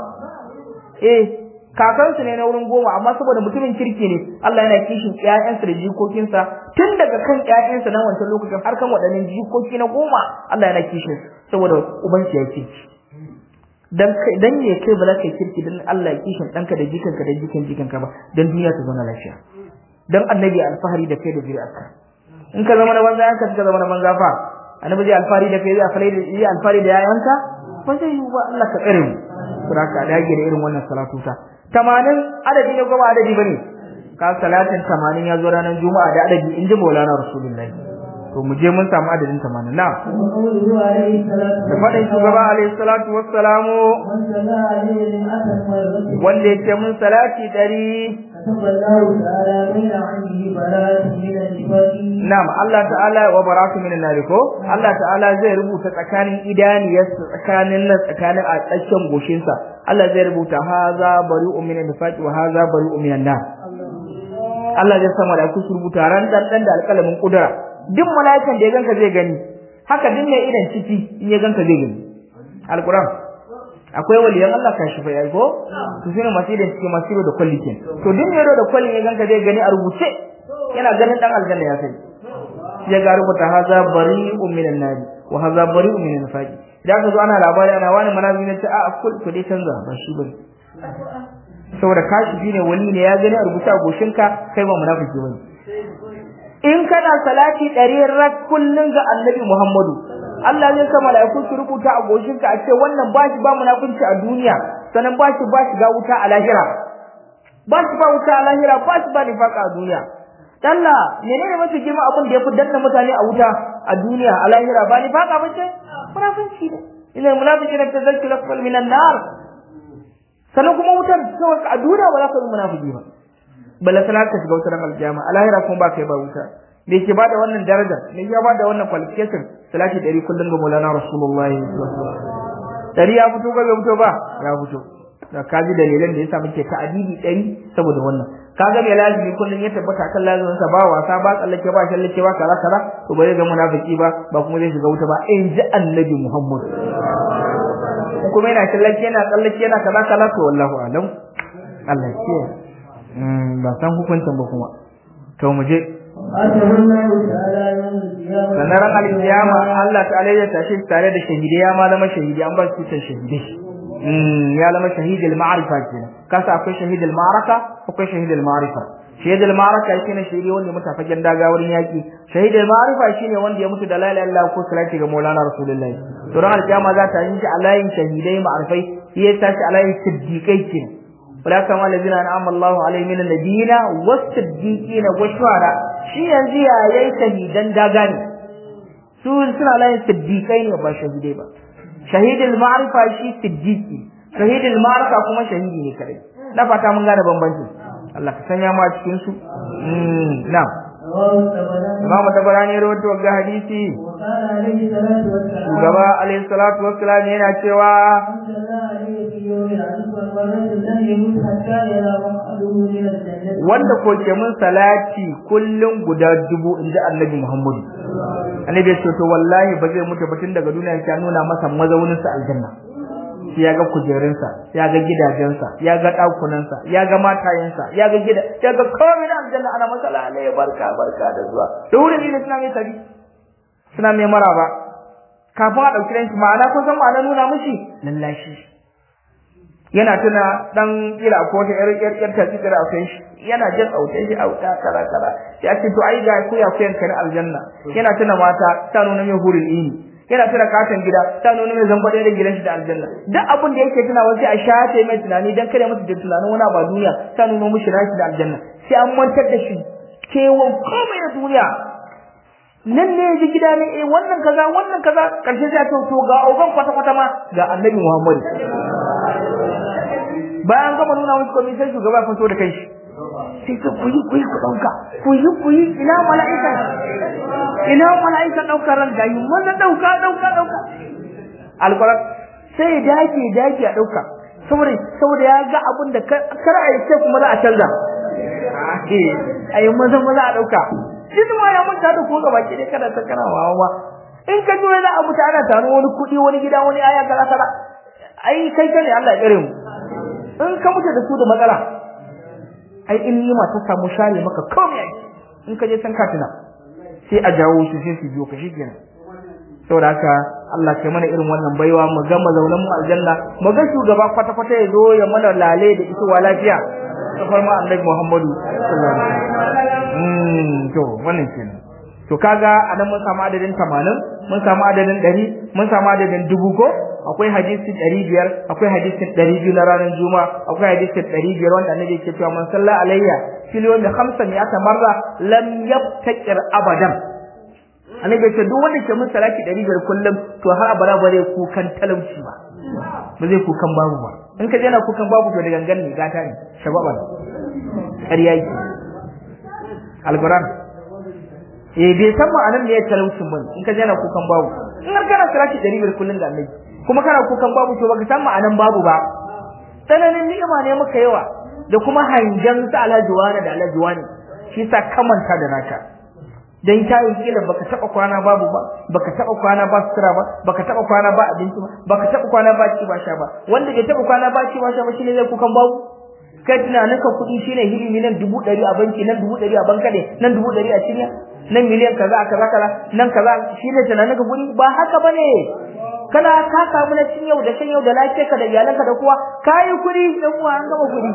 eh kakansu ne na wurin goma amma saboda mutumin kirki ne Allah yana kishin ƴaƴansa da jikokinsa tun daga kan ƴaƴansa na wancan lokacin har kan waɗannan jikoki na goma Allah yana kishin saboda ubansu ya kirki dan kai dan ne kai ba za ka kirki dan Allah ya kishin ɗanka da jikanka da jikan jikanka ba dan duniya ta zauna lafiya dan annabi alfahari da kai da zuri'arka in ka zama na banza yanka ka zama na banza fa annabi zai alfahari da kai zai alfahari da zai alfahari da yayanka ba zai yi ba Allah ka tsare mu saboda ka dage da irin wannan salatu ta 80 adadi ne kuma adadi bane ka salatin 80 ya zo ranar juma'a da adadi inji maulana rasulullahi to mu je mun samu adadin 80 na وقوله عليه الصلاة da faɗin shugaba alaihi salatu wassalamu من صلى عليه للأسف مرة wanda yake mun salati dari كتب الله تعالى بين عينه براءة من النفاق Na'am Allah ta'ala wa baratu minan nar ko Allah ta'ala zai rubuta tsakanin idaniyarsa tsakanin nan tsakanin a tsakiyar goshinsa Allah zai rubuta haza bari'un minan nifaqi wa haza bari'un minan nar Allah zai sa malaiku su rubuta ran dan dan da alƙalamin kudura duk malaikan da ya ganka zai gani haka duk mai idan ciki in ya ganka zai gani alquran akwai waliyan Allah ka shi fa yayi ko to shine masu idan ciki masu ido da kwalli ke to duk mai ido da kwalli ya ganka zai gani a rubuce yana ganin dan aljanna ya sai ya ga rubuta haza bari'un minan nari wa haza bari'un minan nifaqi da aka zo ana labari ana wani manazi ne ta a kul to dai canza ba shi bane saboda kashifi ne wani ne ya gani a rubuta a goshinka kai ba munafiki bane in kana salati ɗari rak kullun ga annabi Muhammadu Allah zai sa mala'iku su rubuta a goshinka a ce wannan ba shi ba munafunci a duniya sannan ba shi ba shi ga wuta a lahira ba shi ba wuta a lahira ba shi ba nifaka a duniya Dalla menene mafi girma abin da yafi danna mutane a wuta a duniya a lahira ba ni faka bace munafici ne ina munafiqina tazakkiru asfal minan nar sanan kuma wutar kawai a duniya ba za ka yi munafiki ba balla sana ka shiga wutar aljama a lahira kuma ba kai ba wuta me ke bada wannan daraja me ya bada wannan qualification salati dari kullun ga Maulana Rasulullahi sallallahu alaihi wasallam dari ya fito ga bai fito ba ya fito da kaji dalilan da yasa muke ta'adidi ɗari saboda wannan kaga mai lazimi kullun ya tabbata kan lazimin sa ba wasa ba tsallake ba shallake ba kaza kaza to bare ga munafiki ba ba kuma zai shiga wuta ba in ji annabi Muhammad kuma yana shallake yana tsallake yana kaza kaza to wallahu alam Allah ya mm ba san hukuncin ba kuma to mu je آتاه الله تعالى يوم القيامة sanar al-qiyama Allah ta'ala ya tashi tare da shahidai ya ma zama shahidi an ba su ta shahidai ya zama shahidul ma'rifa kenan kasa akwai shahidul ma'araka akwai shahidul ma'rifa shahidul ma'araka shine shahidi wanda ya mutu a fagen daga wurin yaki shahidul ma'rifa shine wanda ya mutu da la ilaha illallah ko salati ga maulana rasulullahi to ran alkiyama za ta yi shi a layin shahidai ma'arifai shi ya tashi a layin siddiqai kenan wala kama allazina an'ama Allahu alaihim min nabiyina was-siddiqina wash-shuhada shi yanzu ya yayi shahidan daga ne su suna layin siddiqai ne ba shahidai ba shahidul ma'rifa shi siddiqi shahidul ma'rifa kuma shahidi ne kadai na fata mun gane bambanci Allah ka sanya mu a cikin su mm na'am رواه الطبراني Imam Tabarani ya rawaito ga hadisi وقال عليه الصلاة والسلام shugaba alaihi salatu wassalam yana cewa أنزل الله عليه في يوم العصر والرجل لم يمت حتى يرى مقعده من الجنة wanda ko ke mun salati kullum guda dubu inji Annabi Muhammadu Annabi ya ce to wallahi ba zai mutu ba tun daga duniya ya nuna masa mazaunin sa aljanna sai ya ga kujerunsa ya ga gidajensa ya ga ɗakunansa ya ga matayensa ya ga gida ya ga komai na aljanna ana masa lalai barka barka da zuwa da wurin ne suna mai tabi suna mai maraba kafin a ɗauki ranki ma'ana ko san ma'ana nuna mishi lallashi yana tuna dan kila ko ta yar yar yar tafi da akwai shi yana jin autai shi auta kara kara ya ce to ai ga ku ya kuyan kan aljanna yana tuna mata ta nuna mai hurin ini yana tuna katon gida ta nuna mai zamba da gidan shi da aljanna duk abin da yake tuna wasu a shafe mai tunani dan kare masa da tunanin wani ba duniya ta nuna mishi rashi da aljanna sai an mantar da shi kewan komai da duniya nan ne ji gida ne eh wannan kaza wannan kaza karshe sai a ce to ga ogan kwata kwata ma ga annabi Muhammad bayan gama nuna musu komai sai shugaba fito da kai sai ka kuyi kuyi ku dauka kuyi kuyi ina mala'ika ina mala'ika daukar ran gayi wannan dauka dauka dauka alquran sai dake dake a dauka saboda saboda ya ga abin da kar a yi sai kuma za a canza ayi maza maza a dauka shi ma ya manta da ko gaba ki dai kada ta kana wawa in ka ji wani abu ta ana taro wani kuɗi wani gida wani aya kaza kaza ai kai kane Allah ya kare mu in ka mutu da su da matsala ai in nima ta samu share maka komai ai in ka je san katina sai a jawo shi sai su biyo ka shikenan saboda haka Allah kai mana irin wannan baiwa mu ga mazaunan mu aljanna mu ga shugaba kwata kwata ya zo ya mana lale da ita lafiya kafar ma annabi Muhammadu sallallahu alaihi wasallam mm to wannan kenan to kaga anan mun samu adadin 80 mun samu adadin 100 mun samu adadin dubu ko akwai hadisi 500 akwai hadisi 200 na ranar juma'a akwai hadisi 500 wanda annabi yake cewa man salla alayya fil yawmi 500 marra lam yabtakir abadan annabi ya ce duk wanda ke mun salati 500 kullum to har abada ba zai kukan talauci ba ba zai kukan babu ba in ka je na kukan babu to da gangan ne gata ne shababa ƙarya yake alquran eh bai san ma'anar da ya talaucin bane in ka jana kukan babu in har kana salati dari biyar kullun ga annabi kuma kana kukan babu to baka san ma'anar babu ba tsananin ni'ima ne muka yawa da kuma hangen sa alhaji wani da alhaji wani shi sa kamanta da naka dan tayin kila baka taba kwana babu ba baka taba kwana ba sutura ba baka taba kwana ba abinci ba baka taba kwana ba ci ba sha ba wanda bai taba kwana ba ci ba sha ba shine zai kukan babu kai tunanin ka kuɗi shine hirimi nan dubu ɗari a banki nan dubu ɗari a banka ne nan dubu ɗari a cinya nan miliyan kaza kaza kaza nan kaza shine tunanin ka kuɗi ba haka bane kana ka samu na cin yau da shan yau da lafiyarka da iyalanka da kowa kayi kuɗi dan uwa an gama kuɗi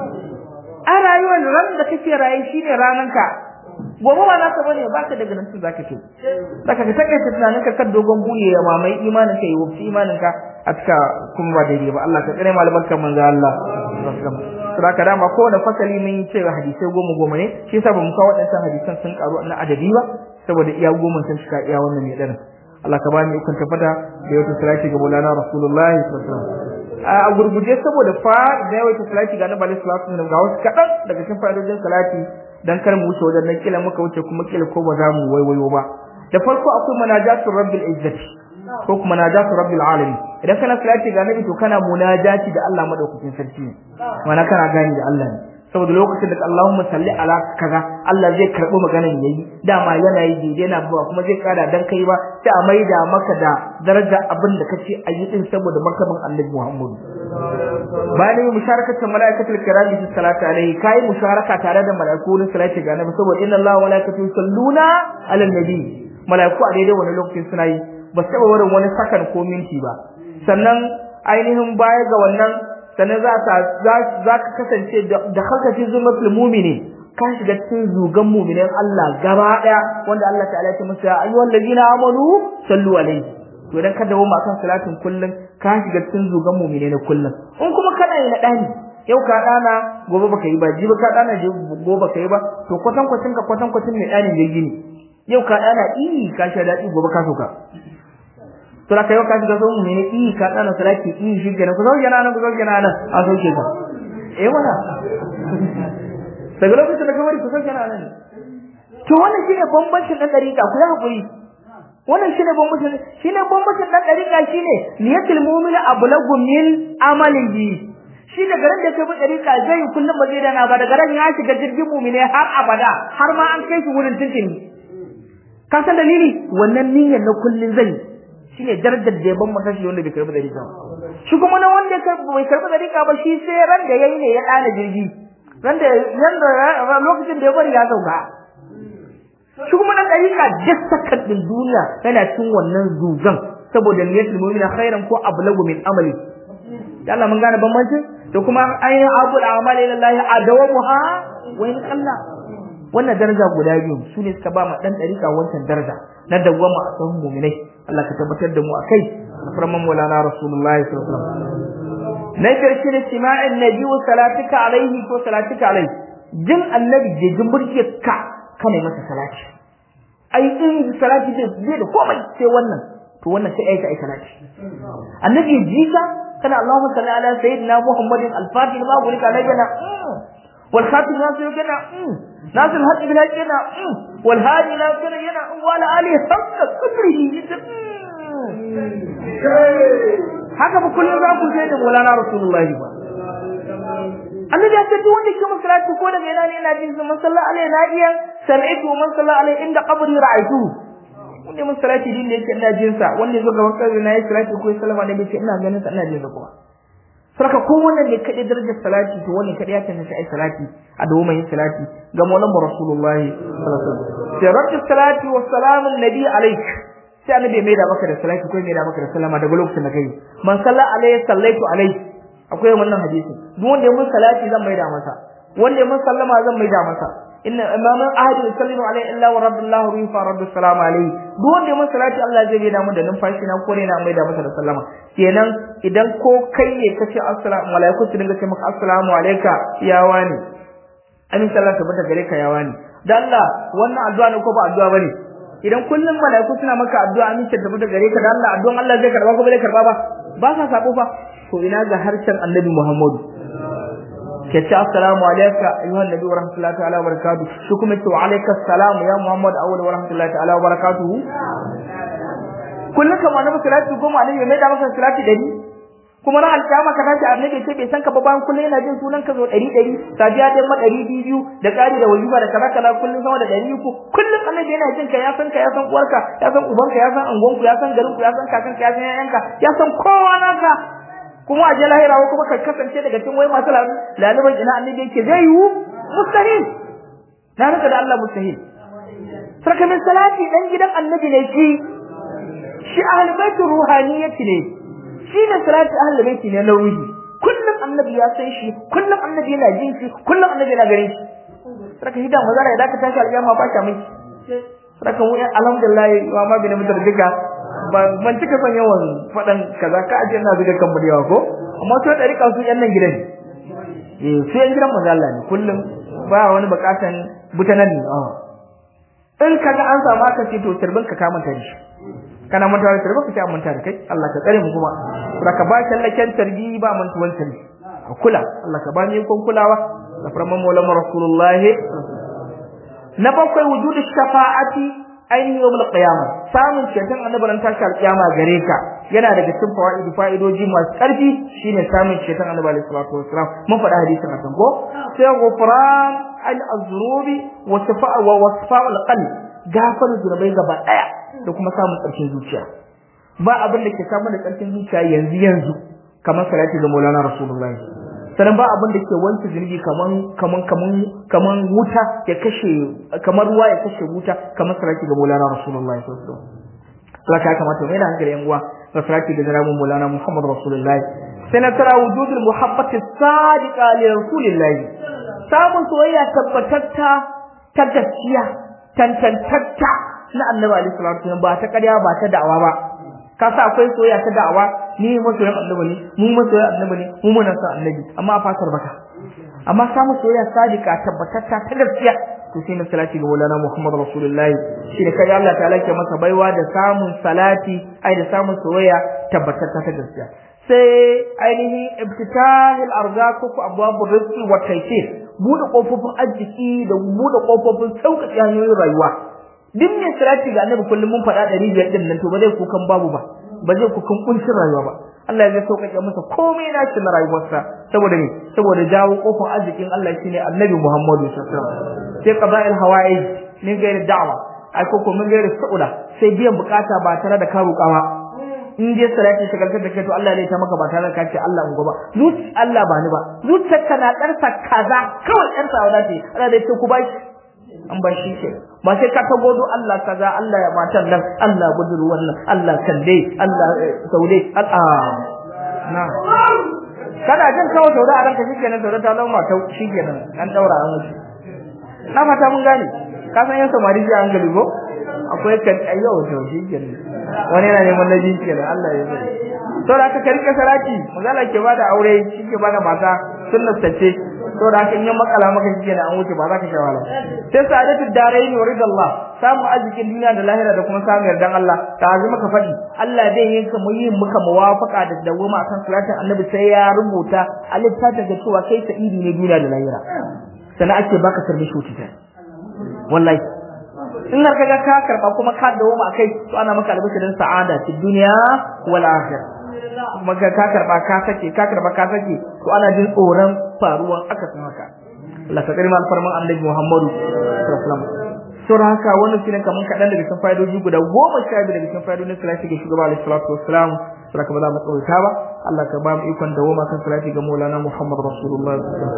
a rayuwar ran da kake raye shine rananka gobe ba naka bane ba ka daga nan su zaka ce zaka ka take tunanin ka kan dogon buye ya mamai imanin ka yi wuce imanin ka a cika kuma ba daidai ba Allah ka tsare malaman kan manzo Allah saboda dama kowane fasali mun yi cewa hadisai goma goma ne shi yasa bamu kawo waɗannan hadisan sun karu na adadi ba saboda iya goma sun cika iya wannan mai daren Allah ka bani ikon tafada da yau salati ga Maulana Rasulullahi sallallahu alaihi wasallam a gurguje saboda fa da yau salati ga Annabi sallallahu alaihi wasallam ga wasu kadan daga cikin fa'idojin salati dan kar mu wuce wajen nan kila muka wuce kuma kila ko ba za mu waiwayo ba da farko akwai munajatu rabbil izzati ko kuma munajatu rabbil alamin idan kana salati ga nabi to kana munajati da Allah madaukakin sarki ne mana kana gani da Allah ne saboda lokacin da Allahumma salli ala kaza Allah zai karbi maganar yayi dama yana yi daidai yana ba kuma zai kada dan kai ba sai a maida maka da daraja abin da kace ayi din saboda martaban Annabi Muhammad bayan yi musharakatul malaikatul kirami fi salati alaihi kai musharaka tare da malaiku na salati ga Annabi saboda inna Allah wa malaikatu yusalluna ala nabi malaiku a daidai wani lokacin suna yi ba su taɓa wurin wani sakan ko minti ba sannan ainihin baya ga wannan sannan za ka za ka kasance da halkacin zumatul mumini ka shiga cikin zugan muminin Allah gaba daya wanda Allah ta'ala ya ce musu ya ayyuhal ladina amanu sallu alaihi to idan ka dawo akan salatin kullun ka shiga cikin zugan mumine na kullun in kuma kana yi na dani yau ka dana gobe baka yi ba jibi ka dana gobe baka yi ba to kwatan kwatin ka kwatan kwatin mai dani da gini yau ka dana i ka sha dadi gobe ka soka to da yau ka shiga zo mu ne i ka dana salati i shi kenan ku zauke nan ku zauke nan a sauke ka eh wala daga lokacin da kamar ku zauke nan to wannan shine bambancin dan dariƙa ku yi hakuri wannan shine bambancin shine bambancin dan dariƙa shine niyatul mu'mini ablagu min amalihi shi da garin da kai bi dariƙa zai kullum ba zai dana ba da garin ya shiga jirgin mu'mini har abada har ma an kai shi wurin tuntuni ka san dalili wannan niyyar na kullun zai shine darajar da ya bambanta shi wanda bai karbi dariƙa shi kuma na wanda bai karbi dariƙa ba shi sai ran da yayi ne ya dana jirgi ran da yanda lokacin da ya bari ya sauka shi kuma dan dariƙa duk sakar din duniya yana cin wannan zugan saboda niyyatul mu'mina khairan ko ablagu min amali da Allah mun gane bambanci da kuma ayin abul amali lillahi adawamuha wa in qalla wannan daraja guda biyu su ne suka ba ma dan dariƙa wancan daraja na dawwama a sahun mu'minai Allah ka tabbatar da mu akai farman maulana rasulullahi sallallahu alaihi wasallam na karshe da sima'in nabi wa salatika alaihi ko salatika alaihi jin annabi jejin burkiyarka kana masa salati ai in salati zai zai da komai sai wannan to wannan sai aika ai salati annabi jika kana Allahumma salli ala sayyidina Muhammadin al-fatih ma gulika alayna wal khatim nasir kana nasir hadi bil hajjina wal hadi la kana yana wala ali hakka kudrihi haka ba kullum za ku sai da Maulana Rasulullahi ba annabi ya ce duk wanda ke masalati ko daga ina ne ina jin sa masalla alai na iya sami'tu man salla alai inda qabri ra'aytu wanda mun salati din da yake ina jin sa wanda yazo gaban kabri na yi salati ko sallama ne bace ina ganin sa ina jin sa kuma sarka ko wannan ne kadai darajar salati to wannan kadai ya tantance ai salati a dawo mai salati ga maulan rasulullahi sallallahu alaihi wasallam sai rabbi salati wa salamu nabi alaik sai annabi mai da maka da salati ko mai da maka da sallama daga lokacin da kai man salla alaihi sallaitu alaihi akwai wannan hadisi duk wanda ya mun salati zan maida masa wanda ya mun sallama zan maida masa inna imaman ahadin sallallahu alaihi illa wa rabbillahu rifa rabbus salam alaihi duk wanda ya mun salati Allah zai maida mun da numfashi na kore na maida masa da sallama kenan idan ko kai ne kace assalamu malaiku su dinga ce maka assalamu alayka ya wani amin sallallahu tabbata gare ka ya wani dan Allah wannan addu'a ne ko ba addu'a bane idan kullum malaiku suna maka addu'a amin tabbata gare ka dan Allah addu'an Allah zai karba ko bai karba ba ba sa sabo fa to ina ga harshen annabi Muhammadu ke ce assalamu alayka ayyuhan nabi wa rahmatullahi ta'ala wa barakatuh shi kuma ce wa alayka assalam ya muhammad awwal wa rahmatullahi ta'ala wa barakatuh kullum kamar annabi salati goma annabi mai da masa salati dari kuma ran alkiyama ka tashi annabi ce bai san ka ba bayan kullum yana jin sunan ka zo dari dari safiya dai ma dari biyu da ƙari da wajiba da kaza kaza kullum sama da dari uku kullum annabi yana jin ka ya san ka ya san uwarka ya san ubanka ya san angonku ya san garin ku ya san kakanka ya san yayanka ya san kowa naka kuma a je lahira ko kuma ka kasance daga cikin wai masu laliban ina annabi yake zai yiwu mustahil na rika da Allah mustahil sarka min salati dan gidan annabi ne shi shi ahlul bait ruhaniyati ne shi ne salati ahlul bait ne na ruhi kullum annabi ya san shi kullum annabi yana jin shi kullum annabi yana ganin shi sarka hidan mazara ya daka tashi alƙiyama ba ta mai sarka mu alhamdulillah wa ma bi na mutar duka ban cika son yawan faɗan kaza ka aje ina zuga kan da yawa ko amma to da rika su yan nan gidan eh su yan gidan manzo Allah ne kullum ba wani bukatan butanan ne a in kaga an samu aka ce to turbin ka kamanta da shi kana mantawa da turbin ka ce an manta da kai Allah ka tsare mu kuma ka ba shallaken tarbi ba mantuwan tarbi ka kula Allah ka ba ni kon kulawa da farman maulana rasulullahi na bakwai wujudu shafa'ati ainihin yawmul qiyamah samun ceton annabi ran tashi alqiyama gare ka yana daga cikin fawaid fa'idoji masu karfi shine samun ceton annabi alaihi salatu wassalam mun faɗa hadisin a kan ko sai ghufran al azrubi wa safa'a wa wasfa'u al qalb gafar zunubai gaba daya da kuma samun ƙarshen zuciya ba abin da ke samu da ƙarshen zuciya yanzu yanzu kamar salati ga Maulana Rasulullahi sannan ba abin da ke wanke zunubi kaman kaman kaman kaman wuta ya kashe kamar ruwa ya kashe wuta kamar salati ga Maulana Rasulullahi sallallahu alaihi wasallam saka ya kamata mai da hankali yan uwa ga salati ga janabi Maulana Muhammad Rasulullahi sai na tara wujudul muhabbati sadiqa li Rasulillahi samun soyayya tabbatatta ta gaskiya tantantatta na Annabi alaihi salatu wasallam ba ta ƙarya ba ta da'awa ba ka sa akwai soyayya ta da'awa ni masoyan annabi ne mu masoyan annabi ne mu muna son annabi amma a fatar baka amma samu soyayya sadika tabbatatta ta gaskiya to sai na salati ga Maulana Muhammad Rasulullahi shi da kai Allah ta'ala ke masa baiwa da samun salati ai da samun soyayya tabbatatta ta gaskiya sai ainihin ibtitahil arzaq ko abwabur rizqi wa taysir bude kofofin arziki da bude kofofin sauƙaƙe hanyoyin rayuwa duk mai salati ga annabi kullum mun faɗa ɗari biyar ɗin nan to ba zai kukan babu ba ba zai kukan kuncin rayuwa ba Allah ya sauƙaƙe masa komai na shi na rayuwarsa saboda ne saboda jawo kofar arzikin Allah shine annabi Muhammadu sallallahu alaihi wasallam sai qada'il hawaij min gairi da'wa ai ko min gairi sa'ula sai biyan bukata ba tare da ka roƙa ba in dai salati shagaltar da kai to Allah ne ta maka ba tare da ka ce Allah in ba zuci Allah ba ni ba zuciyarka na ɗarsa kaza kawai ɗarsa wada ce Allah dai ce ku ba shi an ba shi ke ba sai ka ta godo Allah kaza Allah ya matan nan Allah buduru wannan Allah kalle Allah saude Allah na kana jin kawo sauda a ranka shikenan sauda ta zama ta shikenan an daura an wuce na fata mun gane ka san yan samari ji an gali ko akwai kan ayyo to shikenan wani yana neman naji kenan Allah ya sani to da ka karke sarati magana ke bada aure shi ke bada mata sunnar tace to da haka in ya makala maka shi kenan an wuce ba za ka sha wahala sai sa'adatu daraini wa ridallah samu arzikin duniya da lahira da kuma samu yardan Allah ta azu maka fadi Allah zai yi ka muyi muka muwafaka da dawoma akan salatin annabi sai ya rubuta a littafin da cewa kai sa'idi ne duniya da lahira sannan ake baka sarbi shi ta wallahi in har kaga ka karba kuma ka dawoma akai to ana maka albishirin sa'ada fi duniya wal akhirah kuma ka karba ka sake ka karba ka sake to ana jin tsoron faruwan aka san haka Allah ka karima alfarman annabi Muhammadu sallallahu alaihi wasallam saboda haka wannan shine kaman kadan daga cikin fa'idoji guda goma sha biyu daga cikin fa'idodin salati ga shugaba alaihi salatu wassalam saboda ka ba za mu tsawaita ba Allah ka ba mu ikon dawoma kan salati ga Maulana Muhammad Rasulullah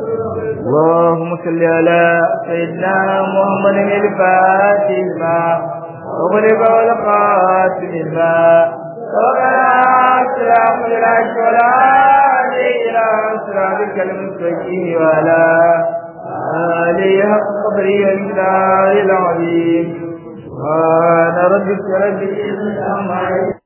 Allahumma salli ala sayyidina Muhammadin al-Fatih ma وغلب والقاتل ما وقنا سلام للعش ولا إلى صراطك المستقيم ولا آله حق قدره والمقدار العظيم سبحان ربك رب العزة عما